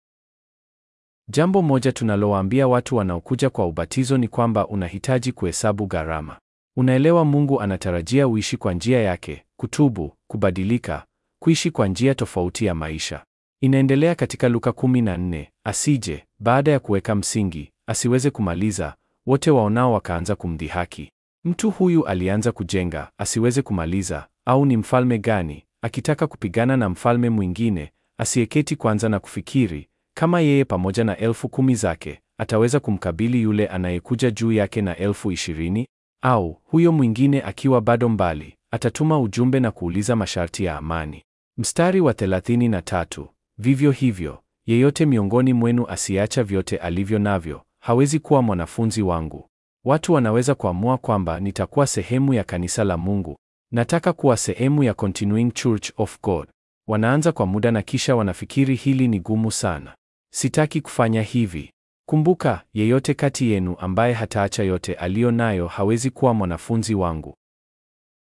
Speaker 1: Jambo moja tunalowaambia watu wanaokuja kwa ubatizo ni kwamba unahitaji kuhesabu gharama. Unaelewa, Mungu anatarajia uishi kwa njia yake, kutubu, kubadilika, kuishi kwa njia tofauti ya maisha. Inaendelea katika Luka 14, asije baada ya kuweka msingi asiweze kumaliza, wote waonao wakaanza kumdhihaki. Mtu huyu alianza kujenga asiweze kumaliza, au ni mfalme gani akitaka kupigana na mfalme mwingine asiyeketi kwanza na kufikiri kama yeye pamoja na elfu kumi zake ataweza kumkabili yule anayekuja juu yake na elfu ishirini? Au huyo mwingine akiwa bado mbali atatuma ujumbe na kuuliza masharti ya amani. Mstari wa 33, vivyo hivyo yeyote miongoni mwenu asiacha vyote alivyo navyo hawezi kuwa mwanafunzi wangu. Watu wanaweza kuamua kwamba nitakuwa sehemu ya kanisa la Mungu, nataka kuwa sehemu ya Continuing Church of God. Wanaanza kwa muda na kisha wanafikiri hili ni gumu sana. Sitaki kufanya hivi. Kumbuka, yeyote kati yenu ambaye hataacha yote aliyo nayo hawezi kuwa mwanafunzi wangu.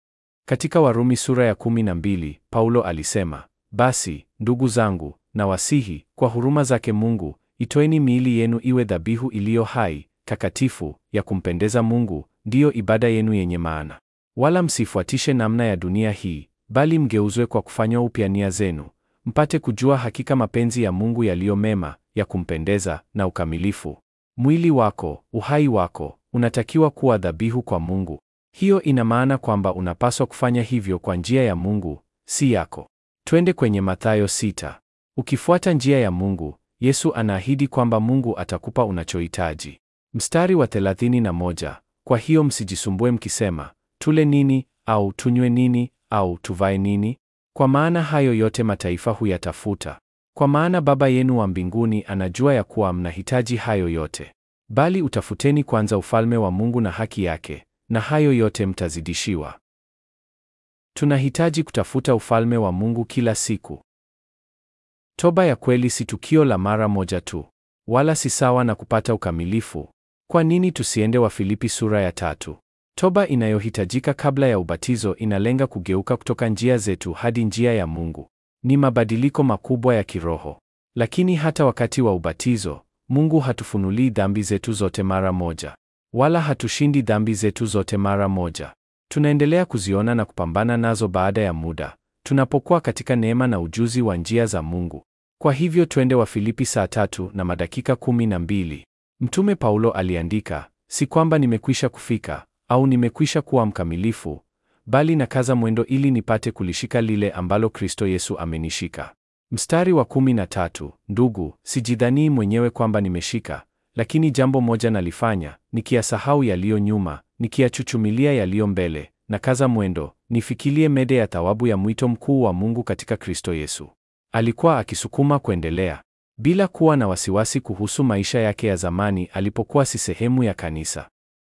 Speaker 1: Katika Warumi sura ya kumi na mbili, Paulo alisema, basi ndugu zangu, nawasihi kwa huruma zake Mungu, itoeni miili yenu iwe dhabihu iliyo hai, takatifu, ya kumpendeza Mungu, ndiyo ibada yenu yenye maana. Wala msifuatishe namna ya dunia hii, bali mgeuzwe kwa kufanywa upya nia zenu, mpate kujua hakika mapenzi ya Mungu yaliyo mema, ya kumpendeza na ukamilifu. Mwili wako, uhai wako, unatakiwa kuwa dhabihu kwa Mungu. Hiyo ina maana kwamba unapaswa kufanya hivyo kwa njia ya Mungu, si yako. Twende kwenye Mathayo sita. Ukifuata njia ya Mungu, Yesu anaahidi kwamba Mungu atakupa unachohitaji. Mstari wa 31, kwa hiyo msijisumbue mkisema, tule nini au tunywe nini au tuvae nini? Kwa maana hayo yote mataifa huyatafuta. Kwa maana Baba yenu wa mbinguni anajua ya kuwa mnahitaji hayo yote. Bali utafuteni kwanza ufalme wa Mungu na haki yake, na hayo yote mtazidishiwa. Tunahitaji kutafuta ufalme wa Mungu kila siku. Toba ya kweli si tukio la mara moja tu, wala si sawa na kupata ukamilifu. Kwa nini tusiende Wafilipi sura ya tatu? Toba inayohitajika kabla ya ubatizo inalenga kugeuka kutoka njia zetu hadi njia ya Mungu. Ni mabadiliko makubwa ya kiroho. Lakini hata wakati wa ubatizo, Mungu hatufunulii dhambi zetu zote mara moja, wala hatushindi dhambi zetu zote mara moja. Tunaendelea kuziona na kupambana nazo baada ya muda, tunapokuwa katika neema na ujuzi wa njia za Mungu. Kwa hivyo twende Wafilipi saa tatu na madakika kumi na mbili. Mtume Paulo aliandika, si kwamba nimekwisha kufika au nimekwisha kuwa mkamilifu, bali nakaza mwendo ili nipate kulishika lile ambalo Kristo Yesu amenishika. Mstari wa kumi na tatu, ndugu, sijidhanii mwenyewe kwamba nimeshika, lakini jambo moja nalifanya, nikiyasahau yaliyo nyuma, nikiyachuchumilia yaliyo mbele, nakaza mwendo, nifikilie mede ya thawabu ya mwito mkuu wa Mungu katika Kristo Yesu. Alikuwa akisukuma kuendelea bila kuwa na wasiwasi kuhusu maisha yake ya zamani alipokuwa si sehemu ya kanisa.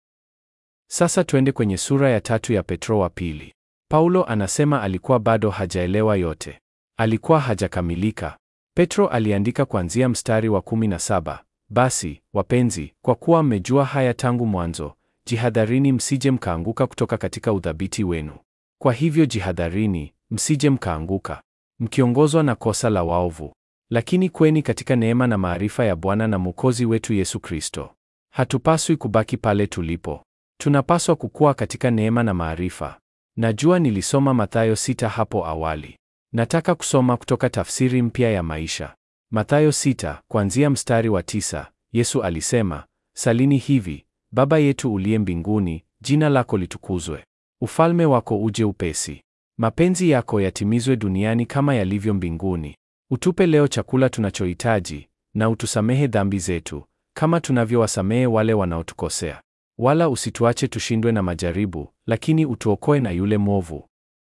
Speaker 1: Sasa twende kwenye sura ya tatu ya Petro wa pili. Paulo anasema alikuwa bado hajaelewa yote. Alikuwa hajakamilika. Petro aliandika kuanzia mstari wa 17, basi wapenzi, kwa kuwa mmejua haya tangu mwanzo, jihadharini msije mkaanguka kutoka katika udhabiti wenu. Kwa hivyo jihadharini, msije mkaanguka, mkiongozwa na kosa la waovu, lakini kweni katika neema na maarifa ya Bwana na Mwokozi wetu Yesu Kristo. Hatupaswi kubaki pale tulipo. Tunapaswa kukua katika neema na maarifa. Najua nilisoma Mathayo sita hapo awali. Nataka kusoma kutoka tafsiri mpya ya maisha. Mathayo sita kuanzia mstari wa tisa. Yesu alisema, salini hivi: Baba yetu uliye mbinguni, jina lako litukuzwe, ufalme wako uje upesi, mapenzi yako yatimizwe duniani kama yalivyo mbinguni. Utupe leo chakula tunachohitaji, na utusamehe dhambi zetu kama tunavyowasamehe wale wanaotukosea wala usituache tushindwe na majaribu, lakini utuokoe na yule mwovu.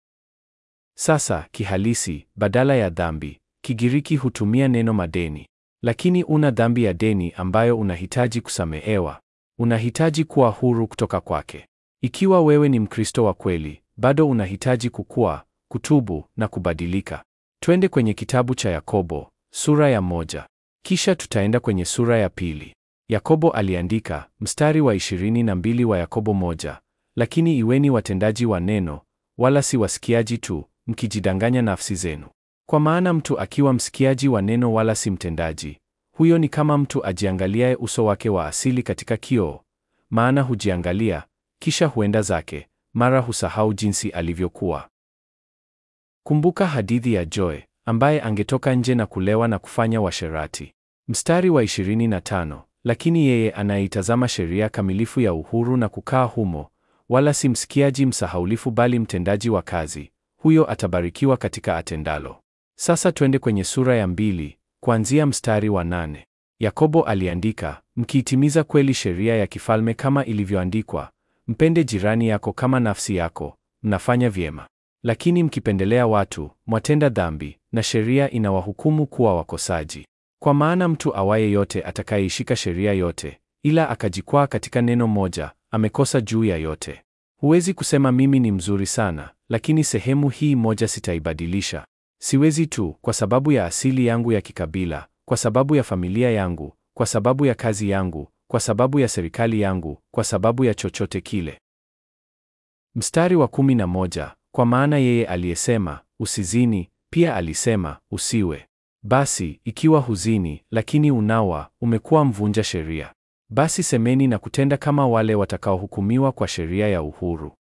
Speaker 1: Sasa kihalisi, badala ya dhambi, Kigiriki hutumia neno madeni. Lakini una dhambi ya deni ambayo unahitaji kusamehewa. Unahitaji kuwa huru kutoka kwake. Ikiwa wewe ni Mkristo wa kweli, bado unahitaji kukua, kutubu na kubadilika. Twende kwenye kitabu cha Yakobo sura ya moja, kisha tutaenda kwenye sura ya pili. Yakobo aliandika mstari wa 22 wa Yakobo moja, lakini iweni watendaji wa neno, wala si wasikiaji tu, mkijidanganya nafsi zenu. Kwa maana mtu akiwa msikiaji wa neno wala si mtendaji, huyo ni kama mtu ajiangaliaye uso wake wa asili katika kioo. Maana hujiangalia, kisha huenda zake, mara husahau jinsi alivyokuwa. Kumbuka hadithi ya Joe ambaye angetoka nje na kulewa na kufanya washerati. Mstari wa 25 lakini yeye anayeitazama sheria kamilifu ya uhuru na kukaa humo, wala si msikiaji msahaulifu, bali mtendaji wa kazi, huyo atabarikiwa katika atendalo. Sasa twende kwenye sura ya mbili kuanzia mstari wa nane. Yakobo aliandika, mkiitimiza kweli sheria ya kifalme kama ilivyoandikwa, mpende jirani yako kama nafsi yako, mnafanya vyema. Lakini mkipendelea watu, mwatenda dhambi, na sheria inawahukumu kuwa wakosaji. Kwa maana mtu awaye yote atakayeishika sheria yote, ila akajikwaa katika neno moja, amekosa juu ya yote. Huwezi kusema mimi ni mzuri sana, lakini sehemu hii moja sitaibadilisha. Siwezi tu kwa sababu ya asili yangu ya kikabila, kwa sababu ya familia yangu, kwa sababu ya kazi yangu, kwa sababu ya serikali yangu, kwa sababu ya chochote kile. Mstari wa kumi na moja, Kwa maana yeye aliyesema usizini, pia alisema usiwe. Basi ikiwa huzini, lakini unawa, umekuwa mvunja sheria. Basi semeni na kutenda kama wale watakaohukumiwa kwa sheria ya uhuru.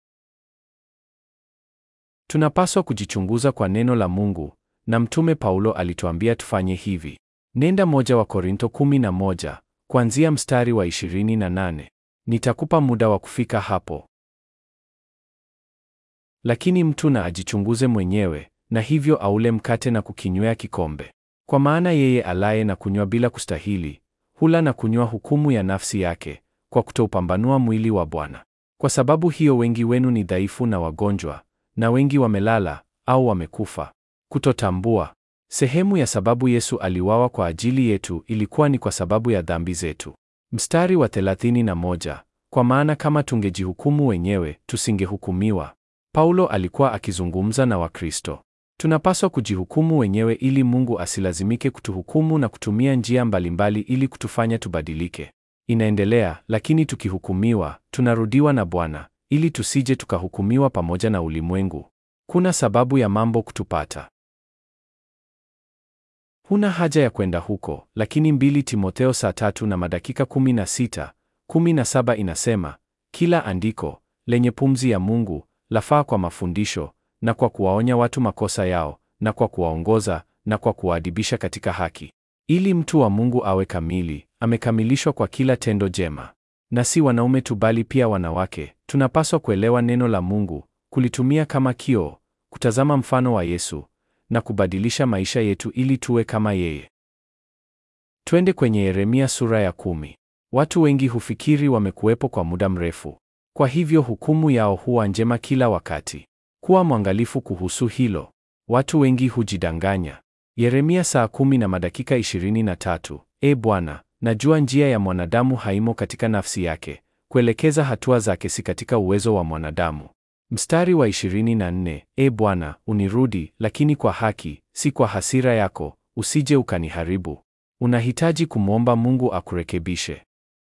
Speaker 1: Tunapaswa kujichunguza kwa neno la Mungu, na Mtume Paulo alituambia tufanye hivi. Nenda moja wa Korinto 11 kuanzia mstari wa 28. Nitakupa muda wa kufika hapo. Lakini mtu na ajichunguze mwenyewe, na hivyo aule mkate na kukinywea kikombe. Kwa maana yeye alaye na kunywa bila kustahili, hula na kunywa hukumu ya nafsi yake, kwa kutoupambanua mwili wa Bwana. Kwa sababu hiyo wengi wenu ni dhaifu na wagonjwa, na wengi wamelala au wamekufa. Kutotambua. Sehemu ya sababu Yesu aliwawa kwa ajili yetu ilikuwa ni kwa sababu ya dhambi zetu. Mstari wa 31, kwa maana kama tungejihukumu wenyewe, tusingehukumiwa. Paulo alikuwa akizungumza na Wakristo. Tunapaswa kujihukumu wenyewe ili Mungu asilazimike kutuhukumu na kutumia njia mbalimbali ili kutufanya tubadilike. Inaendelea, lakini tukihukumiwa, tunarudiwa na Bwana ili tusije tukahukumiwa pamoja na ulimwengu. Kuna sababu ya mambo kutupata. Huna haja ya kwenda huko, lakini mbili Timotheo saa tatu na madakika 16, 17 inasema, kila andiko lenye pumzi ya Mungu lafaa kwa mafundisho na kwa kuwaonya watu makosa yao na kwa kuwaongoza na kwa kuwaadibisha katika haki, ili mtu wa Mungu awe kamili, amekamilishwa kwa kila tendo jema. Na si wanaume tu bali pia wanawake, tunapaswa kuelewa neno la Mungu, kulitumia kama kioo, kutazama mfano wa Yesu na kubadilisha maisha yetu ili tuwe kama yeye. Twende kwenye Yeremia sura ya kumi. Watu wengi hufikiri wamekuwepo kwa muda mrefu, kwa hivyo hukumu yao huwa njema kila wakati. Kuwa mwangalifu kuhusu hilo. Watu wengi hujidanganya. Yeremia saa kumi na madakika 23. E Bwana, najua njia ya mwanadamu haimo katika nafsi yake, kuelekeza hatua zake si katika uwezo wa mwanadamu. Mstari wa 24, E Bwana, unirudi, lakini kwa haki, si kwa hasira yako, usije ukaniharibu. Unahitaji kumwomba Mungu akurekebishe.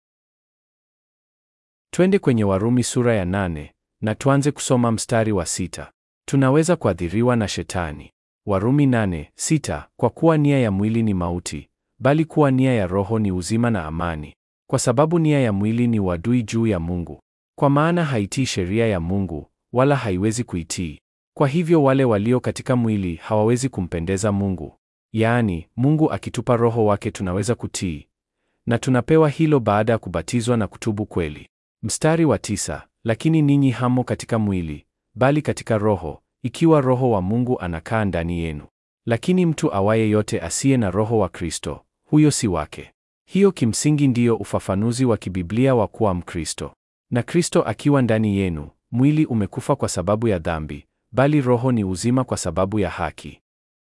Speaker 1: Twende kwenye Warumi sura ya nane na tuanze kusoma mstari wa sita. Tunaweza kuathiriwa na Shetani. Warumi nane, sita, kwa kuwa nia ya mwili ni mauti, bali kuwa nia ya Roho ni uzima na amani. Kwa sababu nia ya mwili ni uadui juu ya Mungu, kwa maana haitii sheria ya Mungu, wala haiwezi kuitii. Kwa hivyo wale walio katika mwili hawawezi kumpendeza Mungu. Yaani, Mungu akitupa Roho wake tunaweza kutii, na tunapewa hilo baada ya kubatizwa na kutubu kweli. Mstari wa tisa, lakini ninyi hamo katika mwili, bali katika Roho, ikiwa Roho wa Mungu anakaa ndani yenu. Lakini mtu awaye yote asiye na Roho wa Kristo, huyo si wake. Hiyo kimsingi ndiyo ufafanuzi wa kibiblia wa kuwa Mkristo. Na Kristo akiwa ndani yenu, mwili umekufa kwa sababu ya dhambi, bali roho ni uzima kwa sababu ya haki.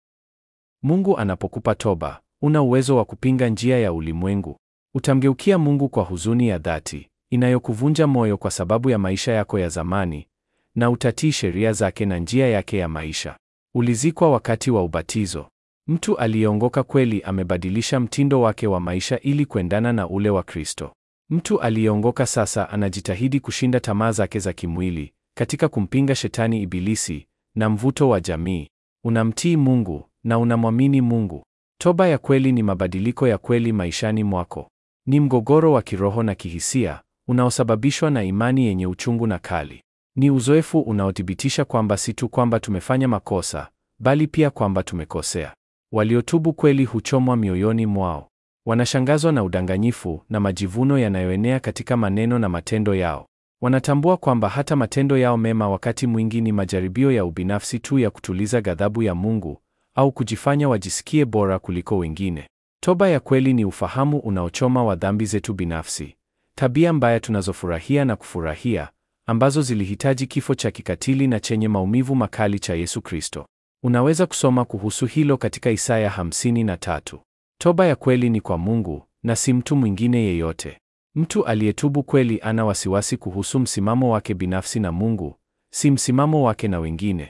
Speaker 1: Mungu anapokupa toba, una uwezo wa kupinga njia ya ulimwengu. Utamgeukia Mungu kwa huzuni ya dhati inayokuvunja moyo kwa sababu ya maisha yako ya zamani, na utatii sheria zake na njia yake ya maisha. Ulizikwa wakati wa ubatizo. Mtu aliyeongoka kweli amebadilisha mtindo wake wa maisha ili kuendana na ule wa Kristo. Mtu aliyeongoka sasa anajitahidi kushinda tamaa zake za kimwili katika kumpinga Shetani Ibilisi na mvuto wa jamii. Unamtii Mungu na unamwamini Mungu. Toba ya kweli ni mabadiliko ya kweli maishani mwako. Ni mgogoro wa kiroho na kihisia unaosababishwa na imani yenye uchungu na kali. Ni uzoefu unaothibitisha kwamba si tu kwamba tumefanya makosa, bali pia kwamba tumekosea. Waliotubu kweli huchomwa mioyoni mwao. Wanashangazwa na udanganyifu na majivuno yanayoenea katika maneno na matendo yao. Wanatambua kwamba hata matendo yao mema wakati mwingi ni majaribio ya ubinafsi tu ya kutuliza ghadhabu ya Mungu au kujifanya wajisikie bora kuliko wengine. Toba ya kweli ni ufahamu unaochoma wa dhambi zetu binafsi, tabia mbaya tunazofurahia na kufurahia, ambazo zilihitaji kifo cha kikatili na chenye maumivu makali cha Yesu Kristo. Unaweza kusoma kuhusu hilo katika Isaya 53. Toba ya kweli ni kwa Mungu na si mtu mwingine yeyote. Mtu aliyetubu kweli ana wasiwasi kuhusu msimamo wake binafsi na Mungu, si msimamo wake na wengine.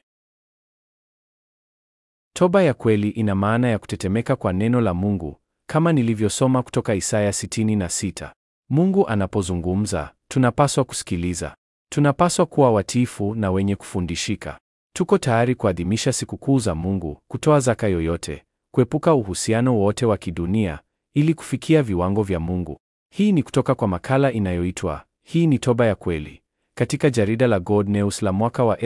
Speaker 1: Toba ya kweli ina maana ya kutetemeka kwa neno la Mungu, kama nilivyosoma kutoka Isaya 66. Mungu anapozungumza, tunapaswa kusikiliza. Tunapaswa kuwa watiifu na wenye kufundishika. Tuko tayari kuadhimisha sikukuu za Mungu, kutoa zaka yoyote, kuepuka uhusiano wote wa kidunia ili kufikia viwango vya Mungu. Hii ni kutoka kwa makala inayoitwa Hii ni Toba ya Kweli katika jarida la God News la mwaka wa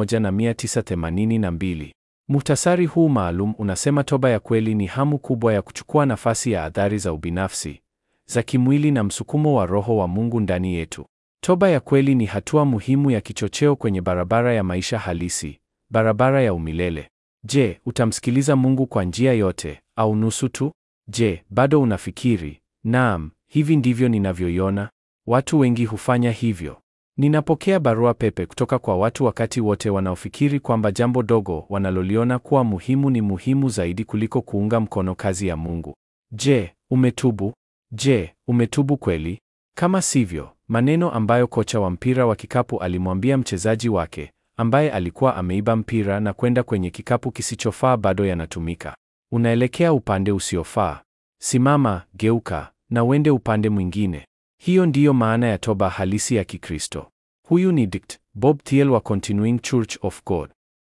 Speaker 1: 1982. Muhtasari huu maalum unasema toba ya kweli ni hamu kubwa ya kuchukua nafasi ya athari za ubinafsi, za kimwili na msukumo wa Roho wa Mungu ndani yetu. Toba ya kweli ni hatua muhimu ya kichocheo kwenye barabara ya maisha halisi, barabara ya umilele. Je, utamsikiliza Mungu kwa njia yote au nusu tu? Je, bado unafikiri, naam, hivi ndivyo ninavyoiona? Watu wengi hufanya hivyo. Ninapokea barua pepe kutoka kwa watu wakati wote wanaofikiri kwamba jambo dogo wanaloliona kuwa muhimu ni muhimu zaidi kuliko kuunga mkono kazi ya Mungu. Je, umetubu? Je, umetubu kweli? Kama sivyo, maneno ambayo kocha wa mpira wa kikapu alimwambia mchezaji wake ambaye alikuwa ameiba mpira na kwenda kwenye kikapu kisichofaa bado yanatumika. Unaelekea upande usiofaa. Simama, geuka na uende upande mwingine. Hiyo ndiyo maana ya toba halisi ya Kikristo. Huyu ni Dkt. Bob Thiel wa Continuing Church of God.